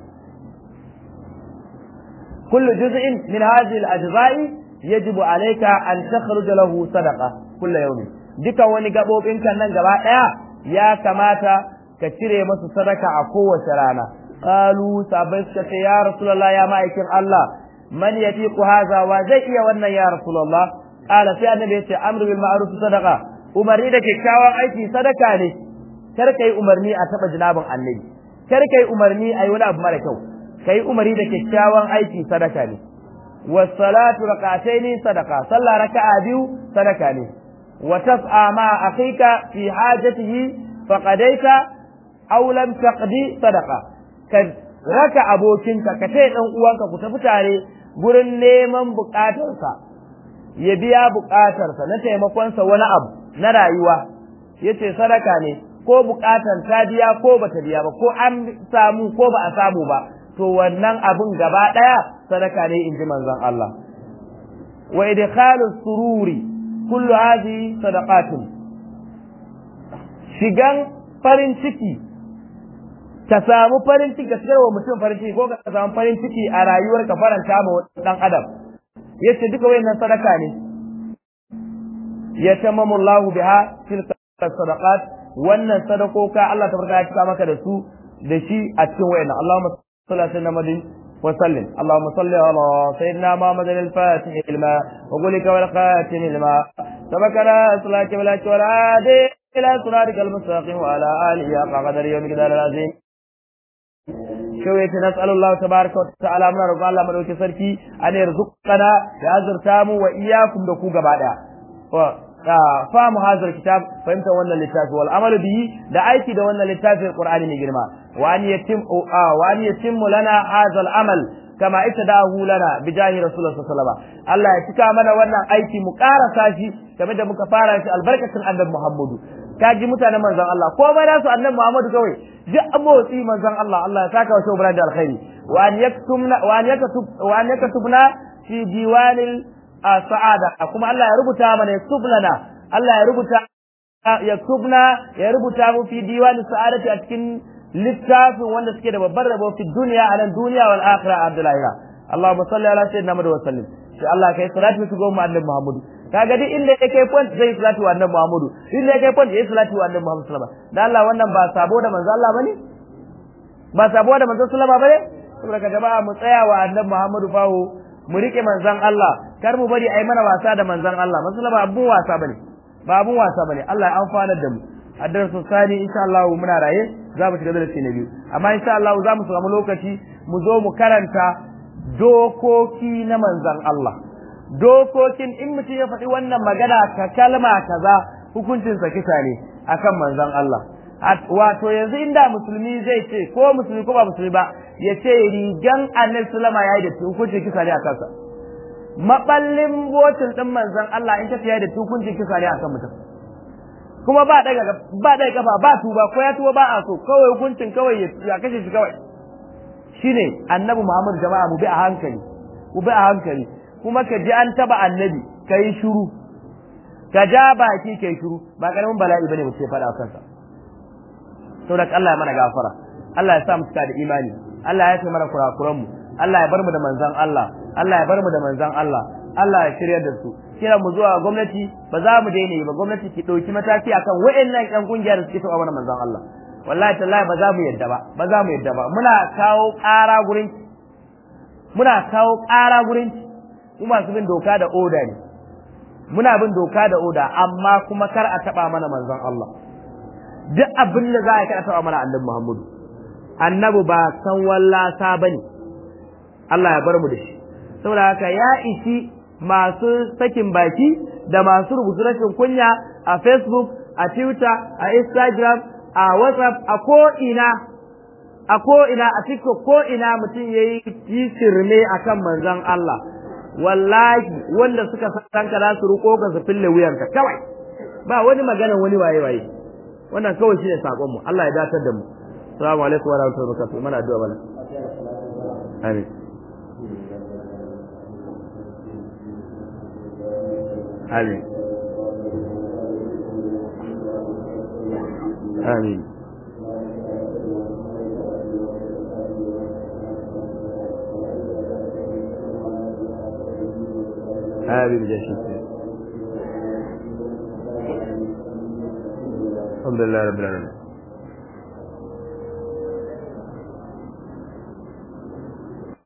kullu juz'in min hadhihi al-ajza'i yajibu alayka an takhruja lahu sadaqa kullu yawmin dukan wani gabobin kan nan gaba daya ya kamata ka cire masa sadaka a kowace rana qalu sabai suka ce ya rasulullah ya ma'aikin Allah man yatiqu hadha wa zai iya wannan ya rasulullah qala sai annabi yace amru bil ma'ruf sadaqa umarni da kyakkyawan aiki sadaka ne kar kai umarni a taba jinabin annabi kar kai umarni ayi wani abu mara kyau kai umarni da kyakkyawan aiki sadaka ne was salatu rak'ataini sadaqa sallah raka'a biyu sadaka ne wa tas'a ma akhika fi hajatihi faqadaita aw lam taqdi sadaqa ka raka abokinka ka taya dan uwanka ku tafi tare gurin neman bukatarsa ya biya bukatarsa na taimakonsa wani abu na rayuwa yace sadaka ne ko bukatar ta biya ko bata biya ba ko an samu ko ba a samu ba to wannan abun gaba daya sadaka ne in ji manzon Allah wa idkhalu sururi kullu hadhihi sadaqatun shigan farin ciki ka samu farin ciki ka shigar wa mutum farin ciki ko ka samu farin ciki a rayuwar ka faranta ma dan adam yace duka wayannan sadaka ne ya tamamu Allahu biha tilka sadaqat wannan sadakoka Allah tabaraka ya cika maka da su da shi a cikin wayannan Allahumma salli ala sayyidina Muhammadin wa sallim Allahumma salli ala sayyidina Muhammadin al-Fatih lima wa qulika wal khatim lima sabakana salati wal wal adi ila siratikal mustaqim wa ala alihi ya qadar yawm qadar azim shawai nas'alu Allah tabaraka wa ta'ala muna roƙon Allah madaukakin sarki an yarzuqana ya azurta mu wa iyyakum da ku gaba daya famu hazar kitab fahimta wannan littafi wal amalu bihi da aiki da wannan littafin qur'ani mai girma wa an yatim wa an yatim lana hadha al amal kama itadahu lana bi jahi rasulullah sallallahu alaihi wasallam Allah ya cika mana wannan aiki mu karasa shi game da muka fara shi albarkacin annabi Muhammadu kaji mutanen manzon Allah ko bai da su annabi Muhammadu kawai duk motsi manzon Allah Allah ya saka wa shobra da alkhairi wa an yaktumna wa an yakatub wa an yakatubna fi diwanil sa'ada kuma Allah ya rubuta mana yaktubna Allah ya rubuta yaktubna ya rubuta mu fi diwani sa'adati a cikin littafin wanda suke da babbar rabo fi duniya a nan duniya wal akhirah abdullahi Allahumma salli ala sayyidina Muhammad wa sallim sai Allah kai salatu su goma annabi Muhammad kaga duk inda yake point zai salatu wa annabi Muhammad inda yake point zai salatu wa annabi Muhammad sallallahu alaihi wasallam dan Allah wannan ba sabo da manzo Allah bane ba sabo da manzo sallama bane saboda ka jama'a mu tsaya wa annabi Muhammad fawo mu rike manzon Allah kar mu bari ai mana wasa da manzon Allah masu ba abun wasa bane ba abun wasa bane Allah ya amfanar da mu a darasin sani insha Allah muna raye za mu shiga darasi na biyu amma insha Allah za mu samu lokaci mu zo mu karanta dokoki na manzon Allah dokokin in mutum ya faɗi wannan magana ka kalma kaza hukuncin sa kisa ne akan manzon Allah wato yanzu inda musulmi zai ce ko musulmi ko ba musulmi ba ya ce rigan annabi sallama yayi da hukuncin kisa ne a kansa maballin botin din manzon Allah in ta yayi da hukuncin kisa ne akan mutum kuma ba daga ba daga kafa ba tuba ko ya tuba ba a so kawai hukuncin kawai ya kashe shi kawai shine annabi Muhammad jama'a mu bi a hankali mu bi a hankali kuma ka ji an taba annabi kai shiru ka ja baki kai shiru ba karamin bala'i bane mutum ya faɗa kansa saboda Allah ya mana gafara Allah ya sa mu cika da imani Allah ya ce mana kurakuran mu Allah ya bar mu da manzon Allah Allah ya bar mu da manzon Allah Allah ya shirya da su kira mu zuwa gwamnati ba za mu daina yi ba gwamnati ki dauki mataki akan wayannan ƴan kungiyar da suke taɓa mana manzon Allah wallahi tallahi ba za mu yadda ba ba za mu yadda ba muna kawo ƙara gurin muna kawo ƙara gurin mu masu bin doka da oda ne muna bin doka da oda amma kuma kar a taɓa mana manzon Allah duk abin da za a kada taɓa mana annabi Muhammadu annabi ba san wallasa bane Allah ya bar mu da shi saboda haka ya isi masu sakin baki da masu rubutu rashin kunya a Facebook a Twitter a Instagram a WhatsApp a ko ina a ko ina a TikTok ko ina mutum yayi shirme akan manzon Allah wallahi wanda suka san ka za su ruko ka su fille wuyanka kawai ba wani magana wani waye waye wannan kawai shine sakon mu Allah ya datar da mu assalamu alaikum wa rahmatullahi wa barakatuh mana addu'a bana amin amin amin آمين بجاه الحمد لله رب العالمين